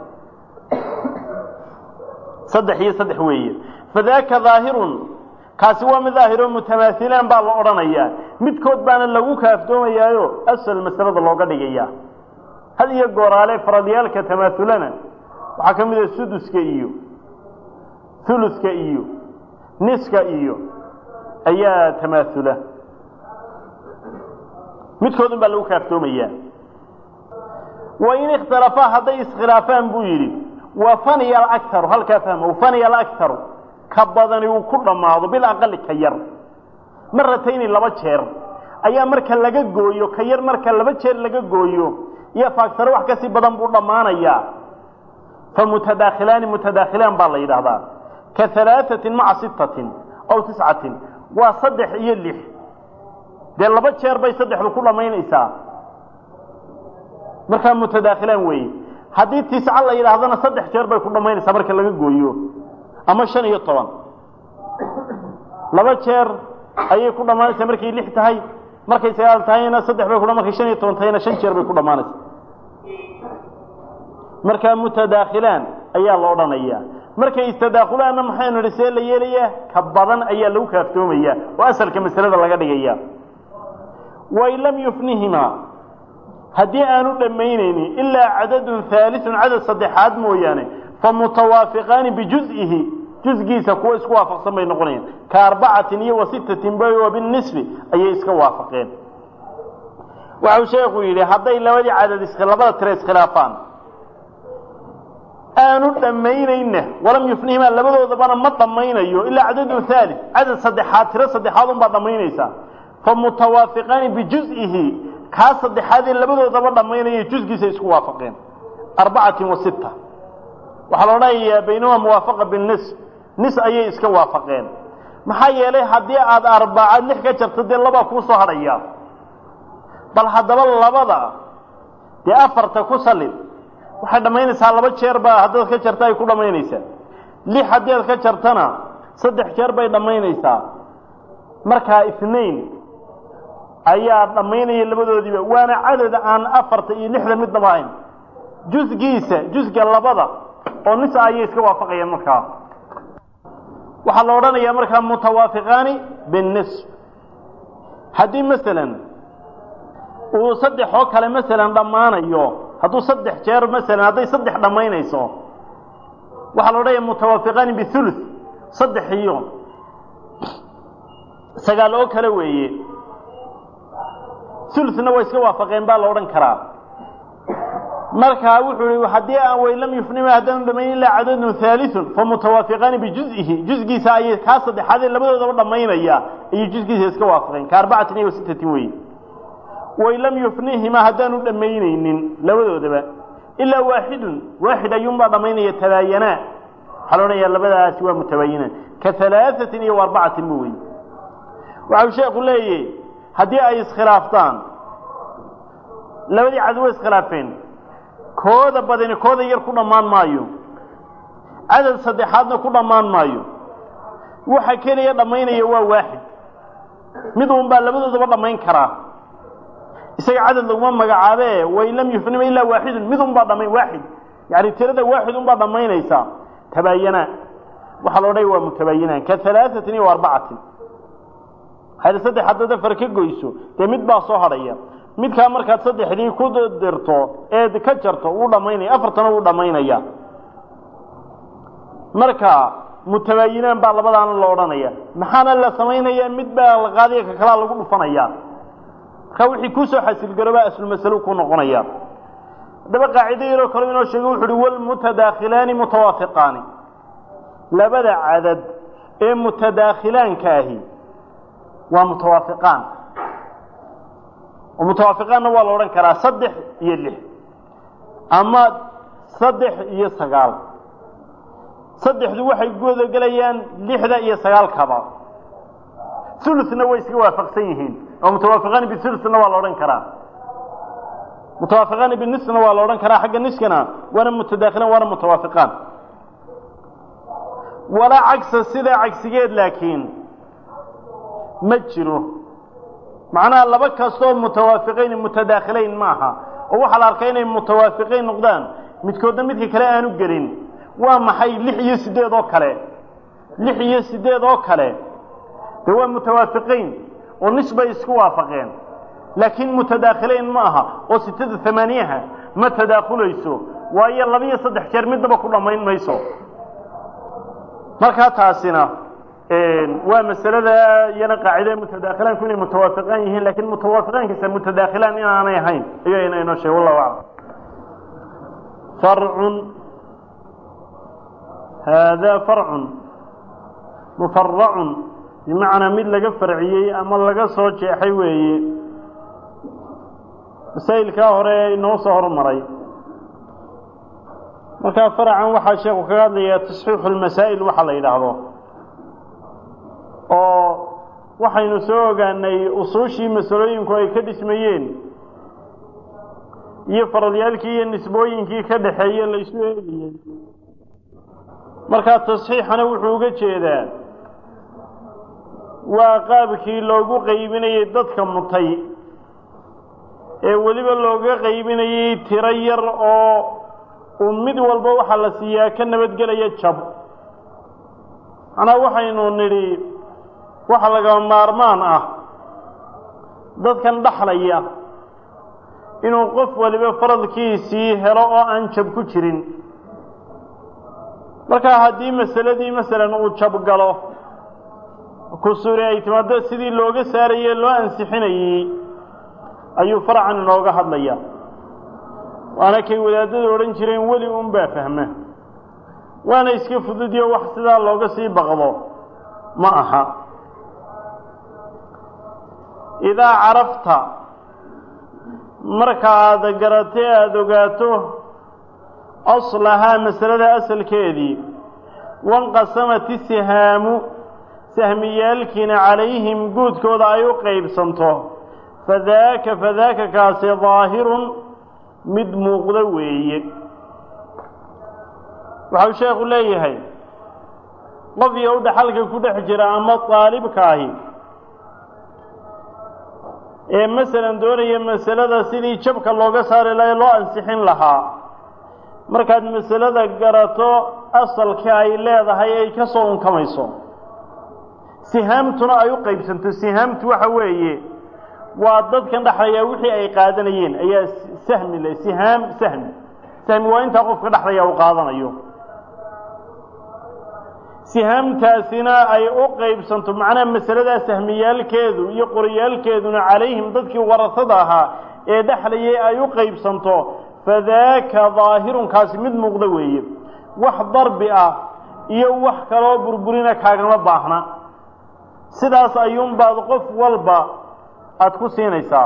saddex iyo saddex weeye fadaaka daahirun kaasi waa mid daahiro mutamaailaan baa la odhanayaa midkood baana lagu kaaftoomayaayo asal masalada looga dhigaya had iyo gooraale faradyaalka tamaaulana waxaa ka mid a suduska iyo huluska iyo niska iyo ayaa tamaasula midkoodun baa lagu kaaftoomayaa wain ikhtalafaa hadday iskhilaafaan buu yidhi wa faniya alaktaru halkaa fahma faniya alaktaru ka badani uu ku dhammaado bilaqali ka yar maratayni laba jeer ayaa marka laga gooyo ka yar marka laba jeer laga gooyo iyo faaktaro wax kasii badan buu dhammaanayaa fa mutadaakhilaani mutadaakhilaan baa la yidhaahdaa ka alaaatin maca sittatin aw tiscatin waa saddex iyo lix dee laba jeer bay saddexdu ku dhammaynaysaa markaa mutadaakhilaan weeye haddii tisca la yidhaahdana saddex jeer bay ku dhammaynaysaa marka laga gooyo ama shan iyo toban laba jeer ayay ku dhammaanaysaa markay lix tahay markay sagaal tahayna saddex bay kudha markay shan iyo toban tahayna shan jeer bay ku dhammaanaysaa markaa mutadaakhilaan ayaa la odhanayaa markay istadaakulaanna maxaynu idhi see la yeelayaa ka badan ayaa lagu kaaftoomayaa oo asalka masalada laga dhigaya wain lam yufnihimaa haddii aanu dhammaynaynin ilaa cadadun haalisun cadad saddexaad mooyaane fa mutawaafiqaani bijuzihi jusgiisa kuwa isku waafaqsan bay noqonayaan ka arbacatin iyo wa sittatin bay wa binisfi ayay iska waafaqeen waxau sheekhu yidhi hadday labadii cadad labada tire iskhilaafaan aanu dhammaynayna walam yufnihimaa labadoodabana ma dhammaynayo ilaa cadadun haali cadad saddexaad tiro saddexaad unbaa dhammaynaysaa fa mutawaafiqaani bijuzihi kaa saddexaadee labadoodaba dhammaynaya jusgiisa isku waafaqeen arbacatin wa sitta waxaa la odhanayaa baynahumaa muwaafaqa binis nis ayay iska waafaqeen maxaa yeelay haddii aada arbacaad lix ka jarto dee labaa kuu soo hadhaya bal haddaba labada dee afarta ku salid waxay dhammaynaysaa laba jeer baa haddaad ka jarta ay ku dhammaynaysaa lix haddii aad ka jartana saddex jeer bay dhammaynaysaa markaa isnayn ayaa dhammaynaya labadoodiiba waana cadad aan afarta iyo lixda midnaba ahayn jusgiisa jusga labada oo nis ayay iska waafaqayaan markaa waxaa la odhanayaa markaa mutawaafiqaani binnisf haddii masalan uu saddex oo kale masalan dhammaanayo hadduu saddex jeer masalan hadday saddex dhammaynayso waxaa la odhanaya mutawaafiqaani bihuluth saddex iyo sagaal oo kale weeye huluna way iska waafaqeen baa la odhan karaa markaa wuxuu ihi haddii aan way lam yufnima haddaanu dhamayn ilaa cadadun haaliun famutawaafiqaani bijuzihi juzgiisa ayay kaa saddexaadee labadoodaba dhammaynaya ayay juzgiisa iska waafaqeen ka arbacatin iyo sittatin weye way lam yufnihima haddaanu dhammaynaynin labadoodaba ilaa waaxidun waaxid ayuunbaa dhammaynaya tabaayanaa waxaa la odhanayaa labadaasi waa mutabaayinaan ka halaaثatin iyo arbacatin bu wey waxau sheeku leeyahy haddii ay iskhilaaftaan labadii cad way iskhilaafeen kooda badani kooda yar ku dhammaan maayo cadad saddexaadna ku dhammaan maayo waxa keliya dhammaynaya waa waaxid mid uun baa labadoodaba dhammayn karaa isaga cadad laguma magacaabe way lam yufnima ilaa waaxidun mid un baa dhammayn waaxid yani tirada waaxid un baa dhammaynaysaa tabaayanaa waxaa la odhanaya waa mutabaayinaan ka halaaثatin iyo arbacatin hayr saddex haddaad afar ka goyso dee mid baa soo hadhaya midkaa markaad saddexdii ku dirto eed ka jarto wuu dhammaynaya afartana wuu dhammaynaya marka mutabaayinaan baa labadaana la odhanaya maxaana la samaynaya mid baa la qaadiya ka kalaa lagu dhufanaya marka wixii kusoo xasilgaroobaa aslmasalo ku noqonaya haddaba qaacido yaroo kale inoo sheegay wuxu uhi walmutadaakhilaani mutawaafiqaani labada cadad ee mutadaakhilaanka ahi waa mutawaafiqaan oo mutawaafiqaanna waa la odhan karaa saddex iyo lix ama saddex iyo sagaal saddexdu waxay gudagelayaan lixda iyo sagaalkaba uluna way iska waafaqsan yihiin oo mutawaafiqaani biuluna waa la odhan karaa mutawaafiqaani binisna waa la odhan karaa xagga niskana waana mutadaakhilaan waana mutawaafiqaan walaa cagsa sidaa cagsigeed laakiin ma jiro macnaha laba kastoo mutawaafiqayn mutadaakhilayn ma aha oo waxaa la arkaa inay mutawaafiqayn noqdaan midkoodna midka kale aanu gelin waa maxay lix iyo sideed oo kale lix iyo sideed oo kale dee waa mutawaafiqayn oo nis bay isku waafaqeen laakiin mutadaakhilayn ma aha oo sitada amaaniyaha ma tadaakulayso waayo labiyo saddex jeer midnaba ku dhammayn mayso markaa taasina waa masalada iyana qaacida mutadaakhilaanku inay mutawaafiqaan yihiin lakiin mutawaafiqaankiisa mutadaakhilaan inaanay ahayn ayayna inoo sheeg wallahu aclam farcun haadaa farcun mufaracun bimacnaa mid laga farciyey ama laga soo jeexay weeye masaa'ilkaa hore inoo soo hormaray markaa faracan waxaa sheeku kaga hadlayaa tasxiixu lmasaa'il waxa la yidhaahdo oo waxaynu soo ogaanay usuushii masalooyinku ay ka dhismayeen iyo faradyaalkii iyo nisbooyinkii ka dhaxeeye la isu eegayey markaa tasxiixana wuxuu uga jeedaa waa qaabkii loogu qaybinayey dadka mutay ee weliba looga qaybinayey tiro yar oo uu mid walba waxaa la siiyaa ka nabadgelaya jab macnaa waxaynu nidhi waxa lagama maarmaan ah dadkan dhaxlaya inuu qof waliba faradkiisii helo oo aan jab ku jirin markaa haddii masaladii masalan uu jab galo kusuri ay timaado sidii looga saarayey loo ansixinayey ayuu farcan inooga hadlaya waana kay wadaadadu odhan jireen weli un baa fahma waana iska fududiyo wax sidaa looga sii baqdo ma aha idaa carafta marka aada garatay aada ogaato aslahaa masalada asalkeedii wanqasamat isihaamu sahmiyaalkiina calayhim guudkooda ay u qaybsanto fadaaka fadaaka kaasi daahirun mid muuqda weeye waxau sheekhu leeyahay qof iyo u dhaxalka ku dhex jira ama daalibkaahi ee masalan doonaya masalada sidii jabka looga saari laha loo ansixin lahaa markaad masalada garato asalka ay leedahay ay ka soo unkamayso sihaamtuna ay u qaybsanto sihaamtu waxa weeye waa dadkan dhexlaya wixii ay qaadanayeen ayaa sahmi le sihaam sahmi sahmi waa intaa qofka dhexlaya uu qaadanayo sihaamtaasina ay u qaybsanto macnaha masaladaa sahmiyaalkeedu iyo qoriyaalkeeduna calayhim dadkii warasada ahaa ee dhexlayay ay u qaybsanto fadaaka daahirunkaasi mid muuqda weeye wax darbi ah iyo wax kaloo burburina kaagama baahna sidaas ayuunbaad qof walba aada ku siinaysaa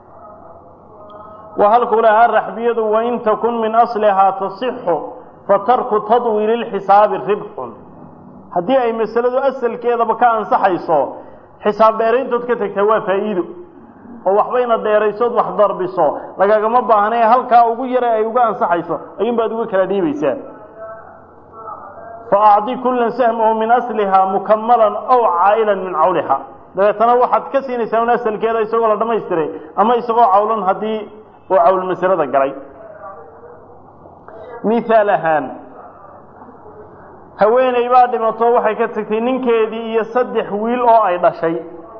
wa halkuu lahaa raxbiyadu wain takun min aslihaa tasixu fatarku tadwiili lxisaabi ribxun haddii ay masaladu asalkeedaba ka ansaxayso xisaab dheerayntood ka tegtaa waa faa'iido oo waxbayna dheeraysood wax darbiso lagagama baahnae halkaa ugu yara ay uga ansaxayso ayuunbaad uga kala dhiibaysaa fa acdi kullan sahmahu min aslihaa mukamalan aw caa'ilan min cawliha dabeetana waxaad ka siinaysaa un asalkeeda isagoo la dhammaystiray ama isagoo cawlan haddii uu cawl masalada galay mithaal ahaan haweeney baa dhimato waxay ka tagtay ninkeedii iyo saddex wiil oo ay dhashay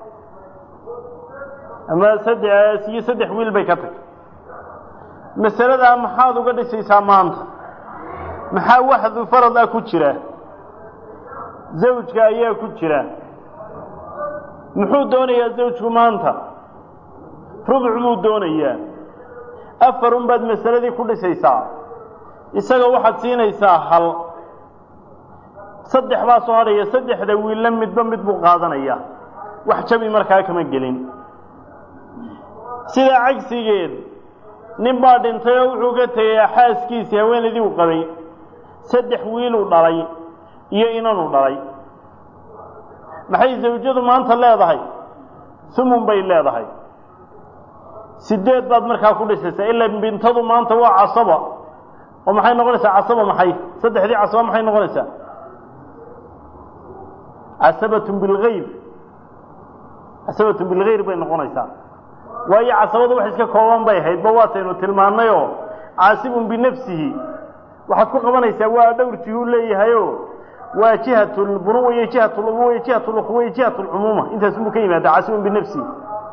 ama saddex iyo saddex wiil bay ka tagtay masaladaa maxaad uga dhisaysaa maanta maxaa waxdu farad ah ku jira zawjka ayaa ku jira muxuu doonayaa zawjku maanta rubuc buu doonayaa afar un baad masaladii ku dhisaysaa isaga waxaad siinaysaa hal saddex baa soo hadhaya saddexda wiilla midba mid buu qaadanaya wax jabi markaa kama gelin sidaa cagsigeed nin baa dhintay oo wuxuu ka tegay xaaskiisii haweenaydii uu qabay saddex wiiluu dhalay iyo inanuu dhalay maxay zawjadu maanta leedahay sumun bay leedahay sideed baad markaa ku dhisaysaa ilaa bintadu maanta waa casaba oo maxay noqonaysaa casaba maxay saddexdii casaba maxay noqonaysaa casabatun bilgayr casabatun bilgayr bay noqonaysaa waayo casabadu wax iska kooban bay ahayd ba waataynu tilmaannayoo caasibun binafsihi waxaad ku qabanaysaa waa dhowr jihuu leeyahayo waa jihat lbunuwa iyo jihat lubuwa iyo jihat lukhuwa iyo jihat lcumuuma intaasunbuu ka yimaada caasibun binafsihi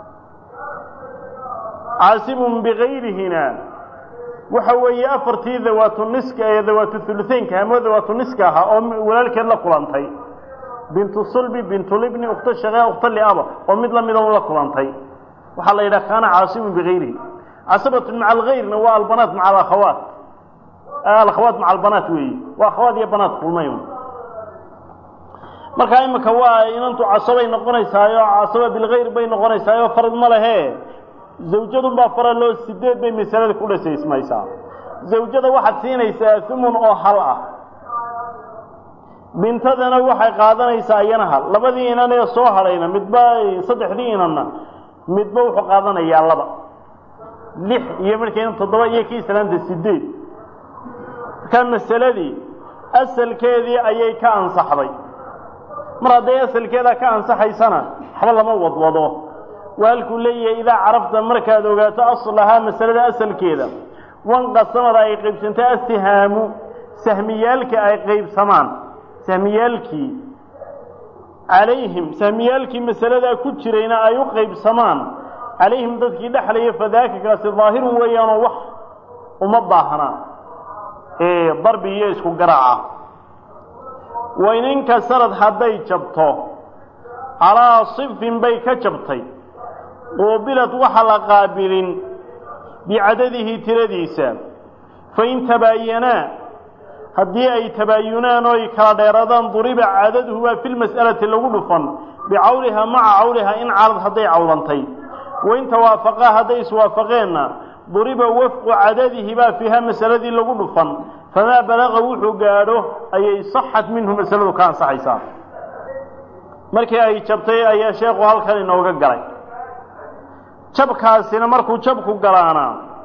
caasibun bigayrihina waxa weeye afartii dawaatu niska ee dawaatu huluteynka ama dawaatu niska ahaa oo walaalkeed la kulantay bintu sulbi bintulibni ukhto shaqee ukhto liaba oo mid lamida la kulantay waxaa la yidhaha kaana caasibun bigayrihi casabatun maca algayrna waa albanaat maca alakhawaat alakhawaat maca albanaat weeye waa akhawaat iyo banaat kulmay markaa imika waa inantu casabay noqonaysaayo casaba bilgayr bay noqonaysaayo farad ma lehe zawjadunbaa faraloo sideed bay masalada ku dhasaysmaysaa zawjada waxaad siinaysaa humun oo hal ah bintadana waxay qaadanaysaa iyana hal labadii inan ee soo hadhayna midba saddexdii inanna midba wuxuu qaadanayaa laba lix iyo markayna toddoba iyo kii islaanta sideed markaa masaladii asalkeedii ayay ka ansaxday mar hadday asalkeeda ka ansaxaysana waxba lama wadwado waa halkuu leeyahay idaa carafta markaad ogaato aslahaa masalada asalkeeda wanqasamada ay qaybsantay astihaamu sahmiyaalka ay qaybsamaan sahmiyaalkii calayhim sahmiyaalkii masaladaa ku jirayna ay u qaybsamaan calayhim dadkii dhexlaya fadaaka kaasi daahirun weeyaanoo wax uma baahna ee darbi iyo isku garaaca wayninka sanad hadday jabto calaa sifin bay ka jabtay quubilad waxa la qaabilin bicadadihi tiradiisa fain tabaayanaa haddii ay tabaayunaan oo ay kala dheeradaan duriba cadaduhu waa fi lmas'alati lagu dhufan bicawlihaa maca cawlihaa in calad hadday cawlantay wain tawaafaqaa hadday iswaafaqeenna duriba wafqu cadadihi baa fiiha masaladii lagu dhufan famaa balaqa wuxuu gaadho ayay saxat minhu masaladu ka ansaxaysaa markii ay jabtay ayaa sheekhu halkan inooga galay jabkaasina markuu jabku galaana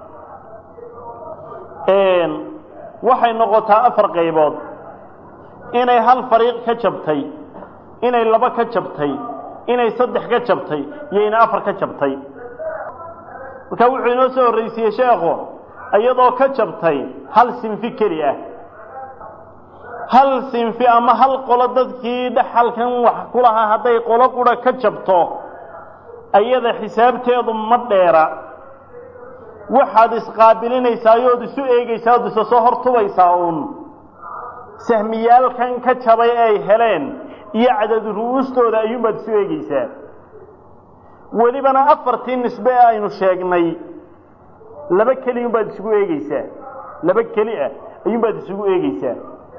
waxay noqotaa afar qaybood inay hal fariiq ka jabtay inay laba ka jabtay inay saddex ka jabtay iyo inay afar ka jabtay marka wuxuu inoo soo horraysiiyey sheekhu iyadoo ka jabtay hal sinfi keli ah hal sinfi ama hal qolo dadkii dhaxalkan wax ku lahaa hadday qolo qura ka jabto ayada xisaabteedu ma dheera waxaad isqaabilinaysaa ood isu eegaysaa ood isa soo hortubaysaa uun sahmiyaalkan ka jabay ay heleen iyo cadad ru'uustooda ayuunbaad isu eegaysaa welibana afartii nisbe ee aynu sheegnay laba keliyunbaad isugu eegeysaa laba keli ah ayuunbaad isugu eegeysaa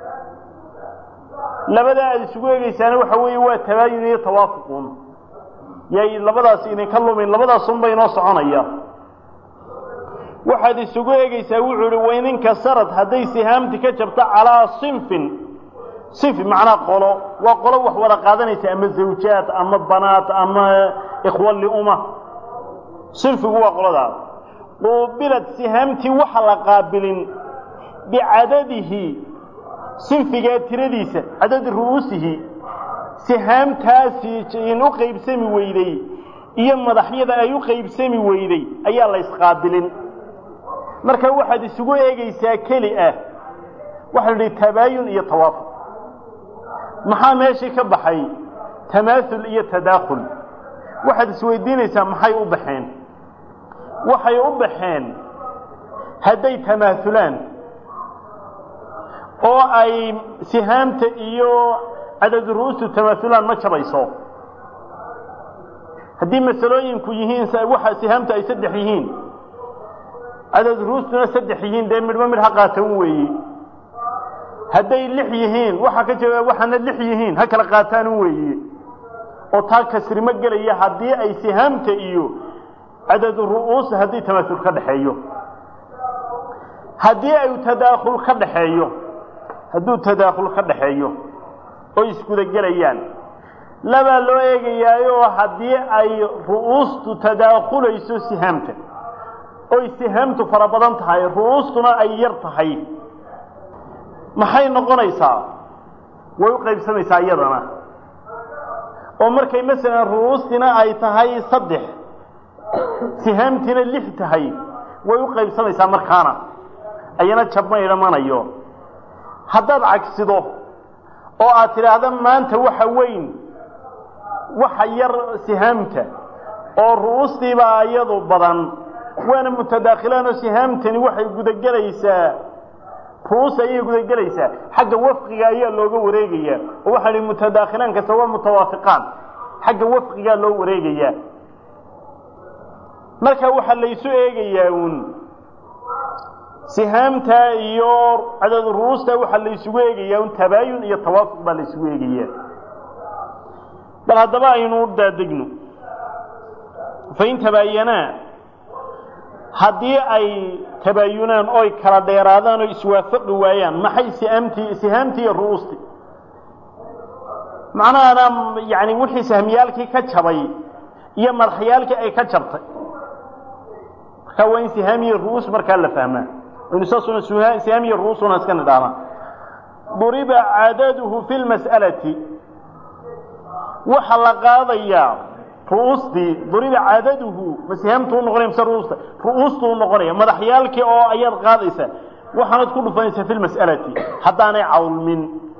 labadaa aada isugu eegeysaana waxa weeye waa tabaayun iyo tawaafuqun yay labadaas idinka lumin labadaasunba inoo soconaya waxaad isugu eegeysaa wuxuu ihi wayninka sarad hadday sihaamti ka jabto calaa sinfin sinfi macnaa qolo waa qolo wax wada qaadanaysa ama zawjaad ama banaat ama ikhwa liuma sinfigu waa qoladaas quubilad sihaamtii waxa la qaabilin bicadadihi sinfigaa tiradiisa cadadi ru'uusihi sihaamtaasi in u qaybsami weyday iyo madaxyada ay u qaybsami weyday ayaa la isqaabilin marka waxaad isugu eegaysaa keli ah waxaa la idhi tabaayun iyo tawaafuq maxaa meeshii ka baxay tamaaul iyo tadaakhul waxaad isweydiinaysaa maxay u baxeen waxay u baxeen hadday tamaahulaan oo ay sihaamta iyo cadad ru'ustu tamaahulaan ma jabayso haddii masalooyinku yihiin waxa sihaamta ay saddex yihiin cadad ru'ustuna saddex yihiin dee midhba midh ha qaatan weeye hadday lix yihiin waxa ka jaba waxaana lix yihiin ha kala qaataan weeye oo taa kasrimo gelaya haddii ay sihaamta iyo cadad ru'uus haddii tamaasul ka dhaxeeyo haddii ay tadaakhul ka dhaxeeyo hadduu tadaakhul ka dhaxeeyo oo iskuda gelayaan labaa loo eegayaayoo haddii ay ru'uustu tadaakhulayso sihaamta oy sihaamtu fara badan tahay ru'uustuna ay yar tahay maxay noqonaysaa way u qaybsamaysaa iyadana oo markay masalan ru'uustina ay tahay saddex sihaamtiina lix tahay way u qaybsamaysaa markaana ayana jabma idhamanayo haddaad cagsido oo aad tidhaahda maanta waxa weyn waxa yar sihaamta oo ru'uustiibaa iyadu badan waana mutadaakhilaan oo sihaamtani waxay gudagelaysaa ru'uus ayay gudagelaysaa xagga wafqiga ayaa looga wareegayaa oo waxaa ihi mutadaakhilaan kasta waa mutawaafiqaan xagga wafqigaa loo wareegayaa marka waxaa laysu eegayaa uun sihaamta iyo cadad ru'uusta waxaa laysugu eegayaa un tabaayun iyo tawaafuq baa laysugu eegayaa bal haddaba aynu daadegno fain tabaayanaa haddii ay tabaayunaan oy kala dheeraadaan oo iswaafaqi waayaan maxay sihaamtii sihaamtii iyo ru'uustii macnahana yani wixii sahmiyaalkii ka jabay iyo madaxyaalkii ay ka jabtay markaa waa in sihaam iyo ru'uus markaa la fahmaa aynu saasuna sihaam iyo ru'uusuna iska nidhaahna duriba cadaduhu fi lmas'alati waxa la qaadayaa ru'uustii duriba cadaduhu ma sihaamtu u noqonaya mise ru'uusta ru'uustu u noqonaya madaxyaalkii oo ayaad qaadaysa waxaanad ku dhufanaysaa fi lmas'alati haddaanay cawlmin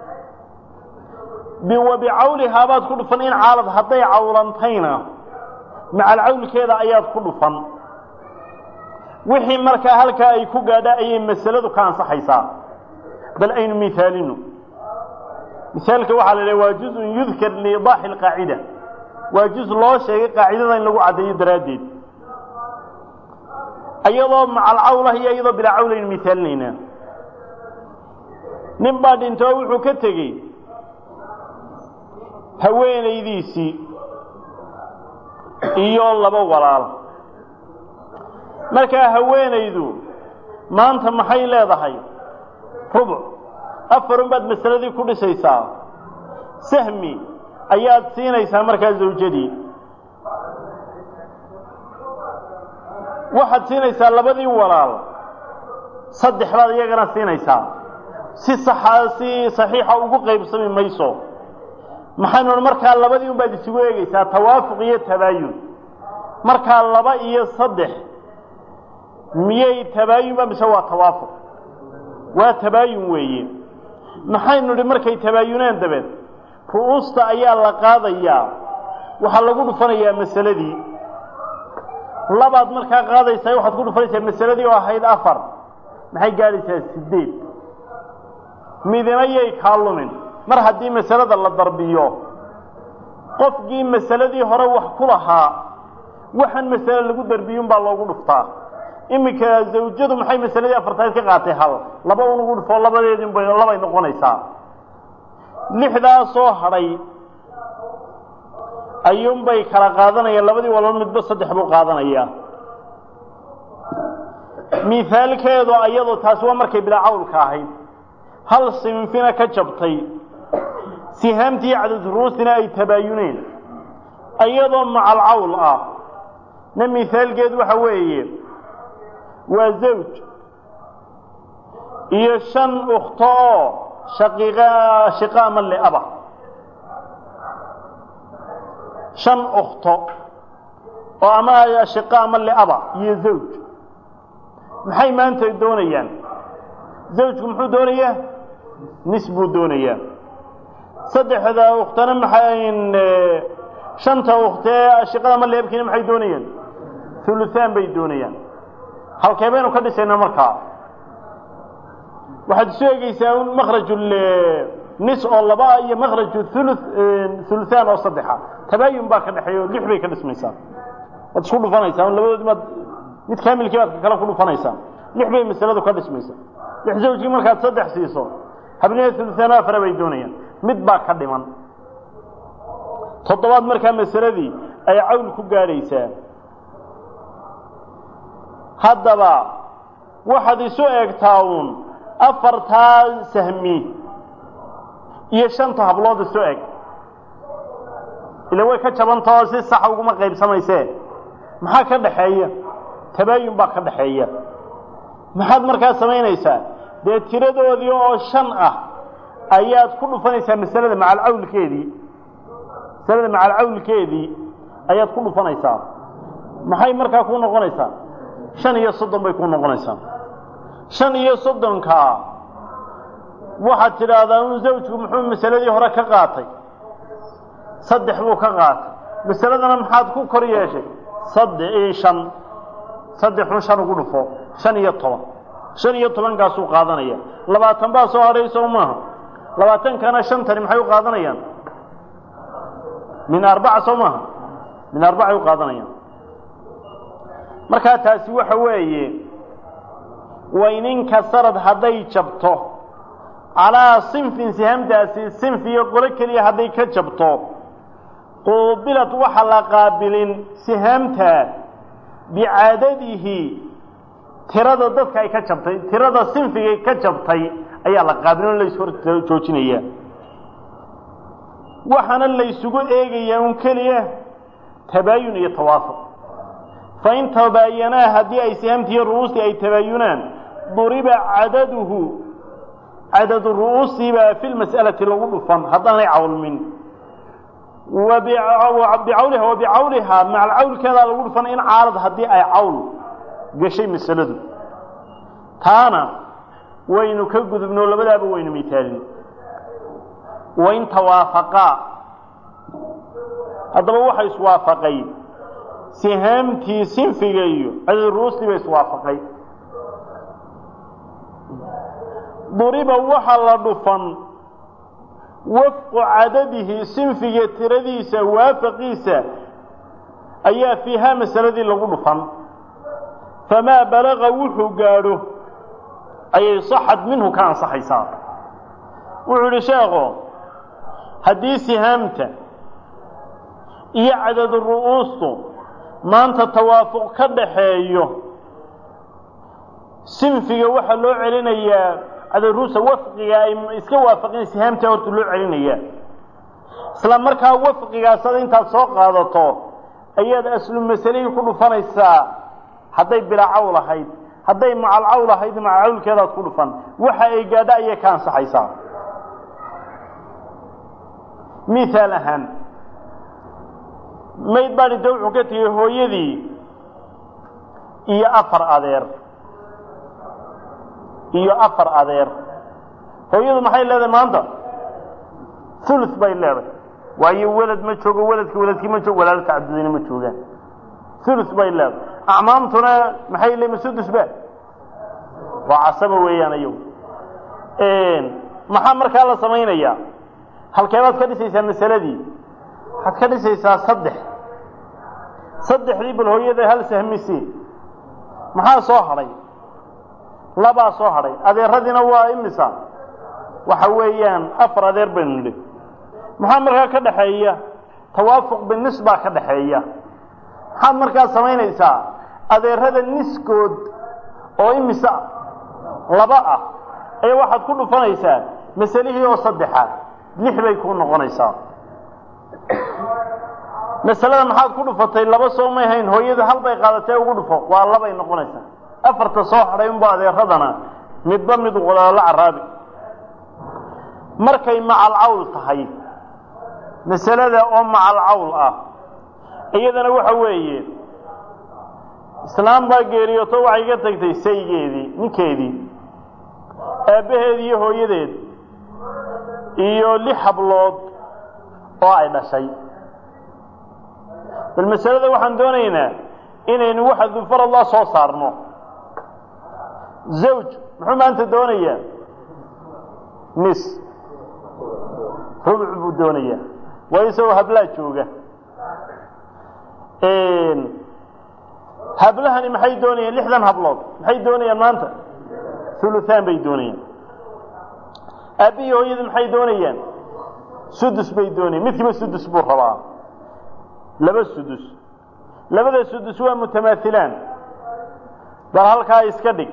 wa bicawlihaa baad ku dhufan in caalad hadday cawlantayna macal cawlkeeda ayaad ku dhufan wixii markaa halkaa ay ku gaadha ayay masaladu ka ansaxaysaa bal aynu miaalino misaalka waxaa la dhaha waa juzun yudkar liidaaxi alqaacida waa juz loo sheegay qaacidada in lagu caddeeyo daraaddeed iyadoo macal cawlah iyo iyadoo bilaa cawl aynu miaalinaynaa nin baa dhintoo wuxuu ka tegey haweenaydiisii iyo laba walaal markaa haweenaydu maanta maxay leedahay rubuc afarun baad masaladii ku dhisaysaa sahmi ayaad siinaysaa markaa zawjadii waxaad siinaysaa labadii walaal saddex baad iyagana siinaysaa si saxa si saxiixa ugu qaybsami mayso maxaynu odhan markaa labadii un baad isugu eegaysaa tawaafuq iyo tabaayun markaa laba iyo saddex miyay tabaayunba mise waa tawaafuq waa tabaayun weeye maxaynu idhi markay tabaayunaan dabeed ru'uusta ayaa la qaadayaa waxaa lagu dhufanayaa masaladii labaad markaa qaadaysaa waxaad ku dhufanaysaa masaladii oo ahayd afar maxay gaadhaysaa sideed midina yay kaa lumin mar haddii masalada la darbiyo qofkii masaladii hore wax ku lahaa waxaan masale lagu darbiyun baa loogu dhuftaa iminka zawjadu maxay masaladii afartayd ka qaatay hal laba un ugu dhufoo labadeedin bay labay noqonaysaa lixdaa soo hadhay ayuunbay kala qaadanayaan labadii walba midba saddex buu qaadanayaa mihaalkeedu ayadoo taasi waa markay bilacawlka ahayd hal sinfina ka jabtay sihaamtii cadadruusina ay tabaayuneen iyadoo macalcawl ah na mihaalkeedu waxa weeye waa zawj iyo shan ukhto oo shaqiiqa shiqa ama leaba shan ukhto oo ama shiqa ama leaba iyo zawj maxay maanta doonayaan zawjku muxuu doonayaa nis buu doonayaa saddexda ukhtana maxay shanta ukhtee shiqada ama leebkiina maxay doonayaan huluhaan bay doonayaan halkee baynu ka dhisaynaa markaa waxaad isu egeysaa un makraju nis oo laba iyo makraju hulu huluhaan oo saddexa tabaayun baa ka dhexeeya o lix bay ka dhismaysaa waad isku dhufanaysaa un labadoodi maad mid kaamilkii baad kale ku dhufanaysaa lix bay masaladu ka dhismaysa lix zawjkii markaad saddex siiso habniha huluhaan afara bay doonayaan mid baa ka dhiman toddobaad markaa masaladii ay cawl ku gaadhaysaa haddaba waxaad isu eegtaa uun afartaa sahmi iyo shanta hablood isu eg ila way ka jabantao si saxa uguma qaybsamaysee maxaa ka dhaxeeya tabaayun baa ka dhaxeeya maxaad markaa samaynaysaa dee tiradoodii oo shan ah ayaad ku dhufanaysaa masalada macalcawlkeedii masalada macalcawlkeedii ayaad ku dhufanaysaa maxay markaa ku noqonaysaa shan iyo soddon bay ku noqonaysaa shan iyo soddonkaa waxaad tidhaahdaa un zawjku muxuu masaladii hore ka qaatay saddex buu ka qaatay masaladana maxaad ku kor yeeshay sadde shan saddexun shan ugu dhufo shan iyo toban shan iyo tobankaasuu qaadanaya labaatan baa soo hadhay soo maaha labaatankana shantani maxay u qaadanayaan min arbaca soo maaha min arbacay u qaadanayaan markaa taasi waxa weeye wayninka sarad hadday jabto calaa sinfin sihamtaasi sinf iyo qolo keliya hadday ka jabto quubilad waxa la qaabilin sihaamta bicadadihi tirada dadka ay ka jabtay tirada sinfigay ka jabtay ayaa la qaabilin lays hor joojinaya waxaana laysugu eegayaa un keliya tabaayun iyo tawaafuq fain tabaayanaa haddii ay sihaamtiiyo ru'uustii ay tabaayunaan duriba cadaduhu cadadu ru'uusiibaa fi lmas'alati lagu dhufan haddaanay cawlmin bicawliha wa bicawlihaa macal cawlkeedaa lagu dhufan in caalad haddii ay cawl gashay masaladu taana waynu ka gudubno labadaaba waynu mitaalin wain tawaafaqaa haddaba waxa iswaafaqay sihaamtii sinfiga iyo cadad ruustii ba iswaafaqay duriba waxa la dhufan wafqu cadadihi sinfiga tiradiisa waafaqiisa ayaa fiihaa masaladii lagu dhufan famaa balaga wuxuu gaadho ayay saxad minhu ka ansaxaysaa wuxuu idhi sheekho haddii sihaamta iyo cadadu ru'uustu maanta tawaafuq ka dhaxeeyo sinfiga waxaa loo celinayaa cadaruusa wafqiga ay iska waafaqeen sihaamta horta loo celinayaa isla markaa wafqigaasada intaad soo qaadato ayaad aslu masalihii ku dhufanaysaa hadday bilaacaw lahayd hadday macalcaw lahayd macalcawlkeedaad ku dhufan waxa ay gaadho ayay ka ansaxaysaa mihaal ahaan mayd baadhi da wuxuu ka tegey hooyadii iyo afar adeer iyo afar adeer hooyadu maxay leedahay maanta ulu bay leedahay waayo welad ma joogo weladki weladkii ma joogo walaalo tacadudina ma joogaan ulu bay leedahay acmaamtuna maxay leeyihin sudus ba waa casaba weeyaan ayagu maxaa markaa la samaynayaa halkeebaad ka dhisaysaa masaladii waxaad ka dhisaysaa saddex saddexdii bal hooyada hal sahmisi maxaa soo hadhay labaa soo hadhay adeeradiina waa imisa waxa weeyaan afar adeer baynu nidhi maxaa markaa ka dhaxeeya tawaafuq binis baa ka dhaxeeya maxaad markaa samaynaysaa adeerada niskood oo imisa laba ah ayaa waxaad ku dhufanaysaa masalihii oo saddexa lix bay kuu noqonaysaa masalada maxaad ku dhufatay laba soo may hayn hooyada hal bay qaadatee ugu dhufo waa labay noqonaysaa afarta soo hadhay unba adeeradana midba mid walaalo caraabi markay macalcawl tahay masalada oo macalcawl ah iyadana waxa weeye islaam baa geeriyooto waxay ka tagtay saygeedii ninkeedii aabbaheed iyo hooyadeed iyo lix hablood oo ay dhashay bal masalada waxaan doonaynaa inaynu waxa dufarallah soo saarno zawj muxuu maanta doonayaa nis rubuc buu doonayaa waa isagoo hablaa jooga hablahani maxay doonayaan lixdan hablood maxay doonayaan maanta uluaan bay doonayaan aabbihii hooyadii maxay doonayaan sudus bay doonayaan midkiiba sudus buu rabaa laba sudus labada sudus waa mutamaailaan bal halkaa iska dhig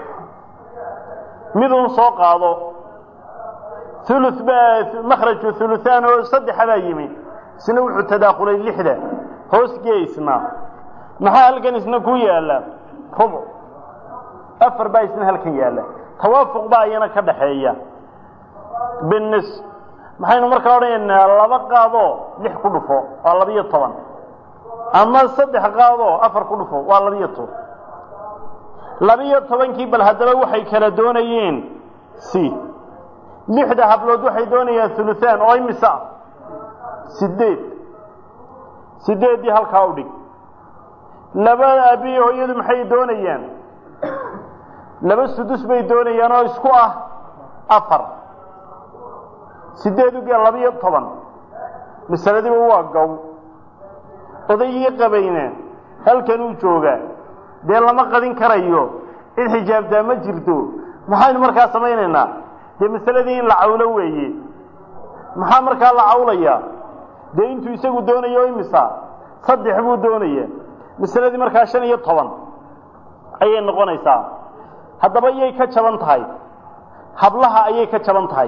midun soo qaado ulu baa makhraju uluaan oo saddexa baa yimi isna wuxuu tadaakulay lixda hoos geysna maxaa halkan isna ku yaala rubuc afar baa isna halkan yaalla tawaafuq baa iyana ka dhaxeeya binis maxaynu markaa odhanaynaa laba qaadoo lix ku dhufo waa labiyo toban ama saddex qaadoo afar ku dhufo waa labiyo toban labiyo tobankii bal haddaba waxay kala doonayeen c lixda hablood waxay doonayaan uluaan oo imisa sideed sideeddii halkaa u dhig labada aabihi hooyadu maxay doonayaan laba sudus bay doonayaan oo isku ah afar sideed uge labiyo toban masaladiiba waa gow odaygii qabayna halkan uu joogaa dee lama qadin karayo cid xijaabtaa ma jirto maxaynu markaa samaynaynaa dee masaladii in la cawlo weeye maxaa markaa la cawlayaa dee intuu isagu doonayo imisa saddex buu doonaya masaladii markaa shan iyo toban ayay noqonaysaa haddaba yay ka jaban tahay hablaha ayay ka jaban tahay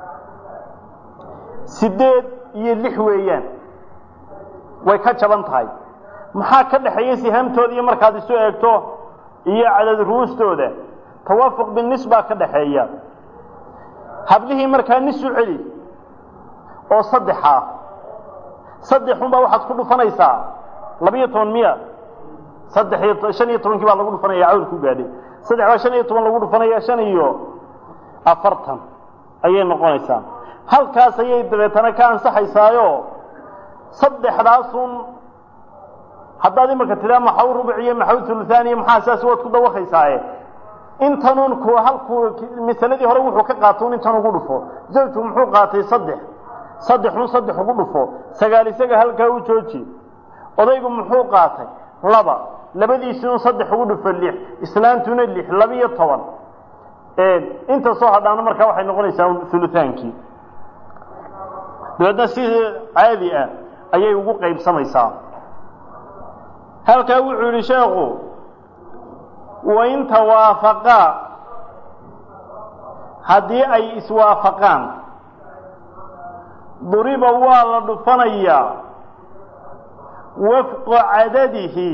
sideed iyo lix weeyaan way ka jaban tahay maxaa ka dhexeeya sihaamtooda iyo markaad isu eegto iyo cadad ruustooda tawaafuq binis baa ka dhaxeeya hablihii markaa nis u celi oo saddexa saddexunbaa waxaad ku dhufanaysaa labiyo toban miya saddex iyo shan iyo tobankii baa lagu dhufanaya cawl ku gaadhay saddex baa shan iyo toban lagu dhufanaya shan iyo afartan ayay noqonaysaa halkaas ayay dabeetana ka ansaxaysaayo saddexdaasun haddaad imarka tidaa maxaw rubuc iyo maxaw uluaan iyo maxaa saas waad ku dawakaysaaye intanun ku halku masaladii hore wuxuu ka qaata un intan ugu dhufo zawjku muxuu qaatay saddex saddexun saddex ugu dhufo sagaal isaga halkaa u jooji odaygu muxuu qaatay laba labadiisii un saddex ugu dhufo lix islaantuna lix labiyo toban inta soo hadhaana markaa waxay noqonaysaa ulutaankii dabeedna si caadi ah ayay ugu qaybsamaysaa halkaa wuxuu yidhi sheekhu wain tawaafaqaa haddii ay iswaafaqaan duriba waa la dhufanayaa wafqu cadadihi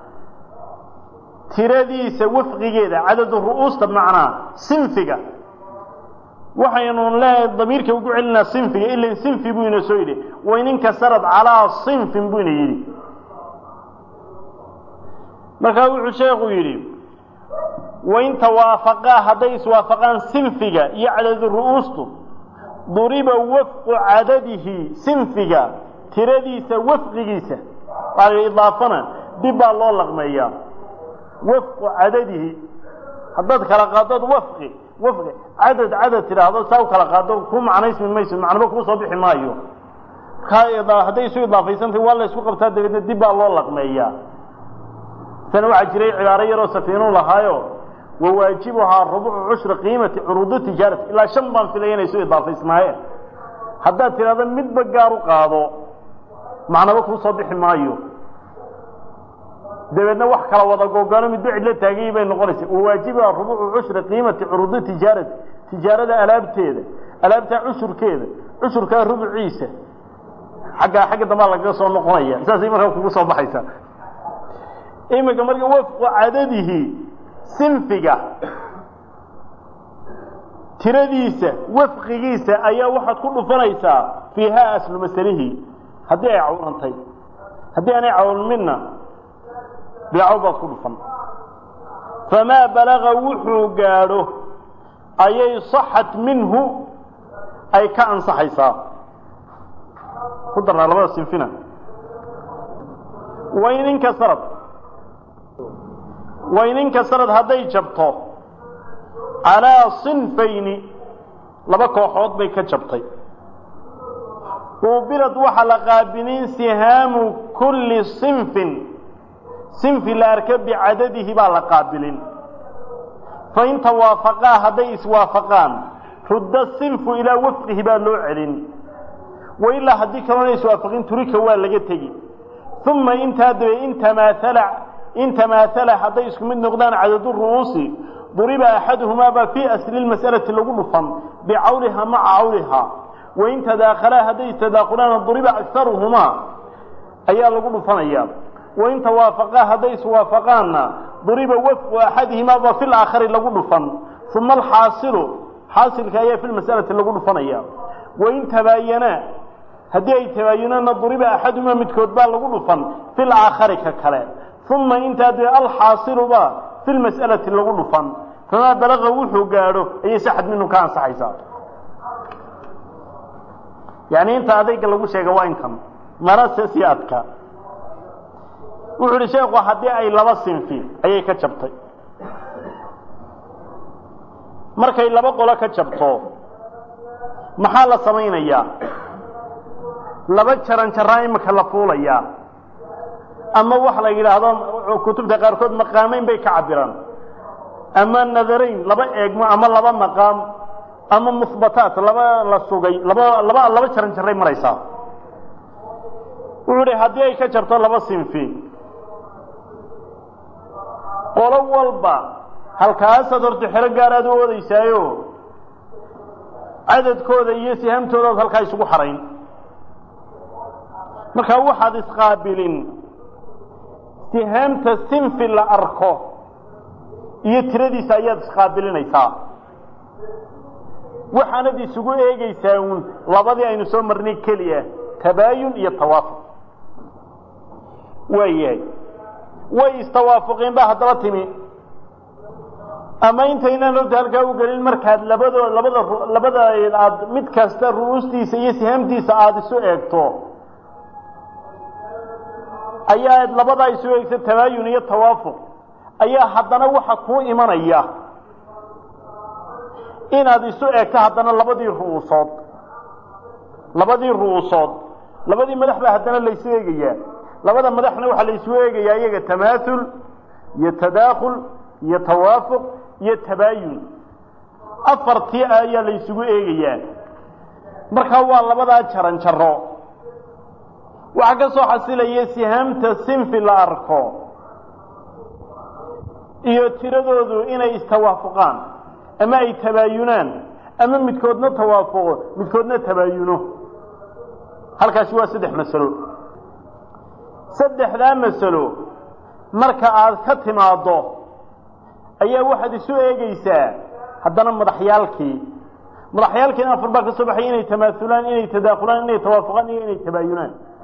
tiradiisa wafqigeeda cadadu ru'uusta macnaa sinfiga waxaynu leehay damiirka ugu celinaa sinfiga ilan sinfi buu ina soo yidhi wain inkasarad calaa sinfin buu ina yidhi markaa wuxuu sheekhu yidhi wain tawaafaqaa hadday iswaafaqaan sinfiga iyo cadadu ru'uustu duriba wafqu cadadihi sinfiga tiradiisa wafqigiisa waa idaafana dib baa loo laqmeeyaa wafqu cadadihi haddaad kala qaadod wafqi wafqi cadad cadad tidhaahdo saa u kala qaado ku macnaysmi mayso macnaba kuu soo bixi maayo hadday isu idaafaysantahy waa la isku qabtaa dabeedna dib baa loo laqmeeyaa sana waxaa jiray cibaaro yaroo safiinu lahaayo wawaajibuhaa rubucu cushri qiimati curuudu tijaarati ilaa shan baan filaya inay isu idaafaysnaayeen haddaad tidhahdo midba gaar u qaado macnaba kuu soo bixi maayo dabeedna wax kala wada googano midba cidlo taagayay bay noqonaysa wawaajibuhaa rubucu cushri qiimati curuudu tijaarati tijaarada alaabteeda alaabtaa cushurkeeda cushurkaa rubuciisa aggaa xagga dambaa lagaga soo noqonaya saasay markaa kugu soo baxaysaa iminka marka wafqu cadadihi sinfiga tiradiisa wafqigiisa ayaa waxaad ku dhufanaysaa fiihaa aslu masalihi haddii ay cawrantay haddii aanay cawrminna biicaw baad ku dhufan famaa balaga wuxuu gaadho ayay saxat minhu ay ka ansaxaysaa ku darnaa labada sinfina wain inkasarad wain inkasarad hadday jabto calaa sinfayni laba kooxood bay ka jabtay uubilad waxaa la qaabilin sihaamu kulli sinfin sinfi la arka bicadadihi baa la qaabilin fain tawaafaqaa hadday iswaafaqaan rudda sinfu ilaa wafqihi baa loo celin wailaa haddii kalona iswaafaqin turika waa laga tegi uma intaa dabe in tamaaala in tamaaala hadday isku mid noqdaan cadadu ru'uusi duriba axaduhumaabaa fii asli lmas'alati lagu dhufan bicawlihaa maca cawlihaa wain tadaakhalaa hadday istadaakulaana duriba akaruhumaa ayaa lagu dhufanaya wain tawaafaqaa hadday iswaafaqaanna duriba wafqu axadihimaabaa fi laakhari lagu dhufan uma alxaasilu xaasilka ayaa fi lmas'alati lagu dhufanaya wain tabaayanaa haddii ay tabaayunaanna duriba axaduhumaa midkood baa lagu dhufan fi laakhari ka kale uma intaa dee alxaasiluba fi lmas'alati lagu dhufan famaa balaga wuxuu gaadho ayay saxad minhu ka ansaxaysaa yani inta adayga lagu sheega waa intan marase sii adka wuxuu ihi sheekhu haddii ay laba sinfi ayay ka jabtay markay laba qolo ka jabto maxaa la samaynayaa laba jaran jaraa imika la fuulayaa ama wax la yidhaahdo kutubta qaarkood maqaamayn bay ka cabiraan ama nadarayn laba eegmo ama laba maqaam ama muhbataat laba la sugay laba laba laba jaran jaray maraysaa wuxuu idhi haddii ay ka jarto laba sinfi qolo walba halkaasaad horta xero gaaraad u oodaysaayo cadadkooda iyo sihamtoodaad halkaa isugu xarayn markaa waxaad isqaabilin sihaamta sinfi la arko iyo tiradiisa ayaad isqaabilinaysaa waxaanad isugu eegaysaa uun labadii aynu soo marnay keliya tabaayun iyo tawaafuq waayahay way istawaafuqeen ba haddaba timi ama intaynaan horta halkaa u gelin markaad labadoo labada labada aad mid kasta ru'uustiisa iyo sihaamtiisa aada isu eegto ayaa labadaa isu eegta tabaayun iyo tawaafuq ayaa haddana waxa kuu imanaya inaad isu eegto haddana labadii ru'uusood labadii ru'uusood labadii madax baa haddana laysu eegayaa labada madaxna waxaa laysu eegayaa iyaga tamaaul iyo tadaakhul iyo tawaafuq iyo tabaayun afartii ayaa laysugu eegayaa markaa waa labadaa jaran jaro waxaa ka soo xasilaya sihaamta sinfi la arko iyo tiradoodu inay istawaafuqaan ama ay tabaayunaan ama midkoodna tawaafuqo midkoodna tabaayuno halkaasi waa saddex masalo saddexdaa masalo marka aad ka timaaddo ayaa waxaad isu eegaysaa haddana madaxyaalkii madaxyaalkiina afar baa ka soo baxay inay tamaaulaan inay tadaakulaan inay tawaafuqaan iyo inay tabaayunaan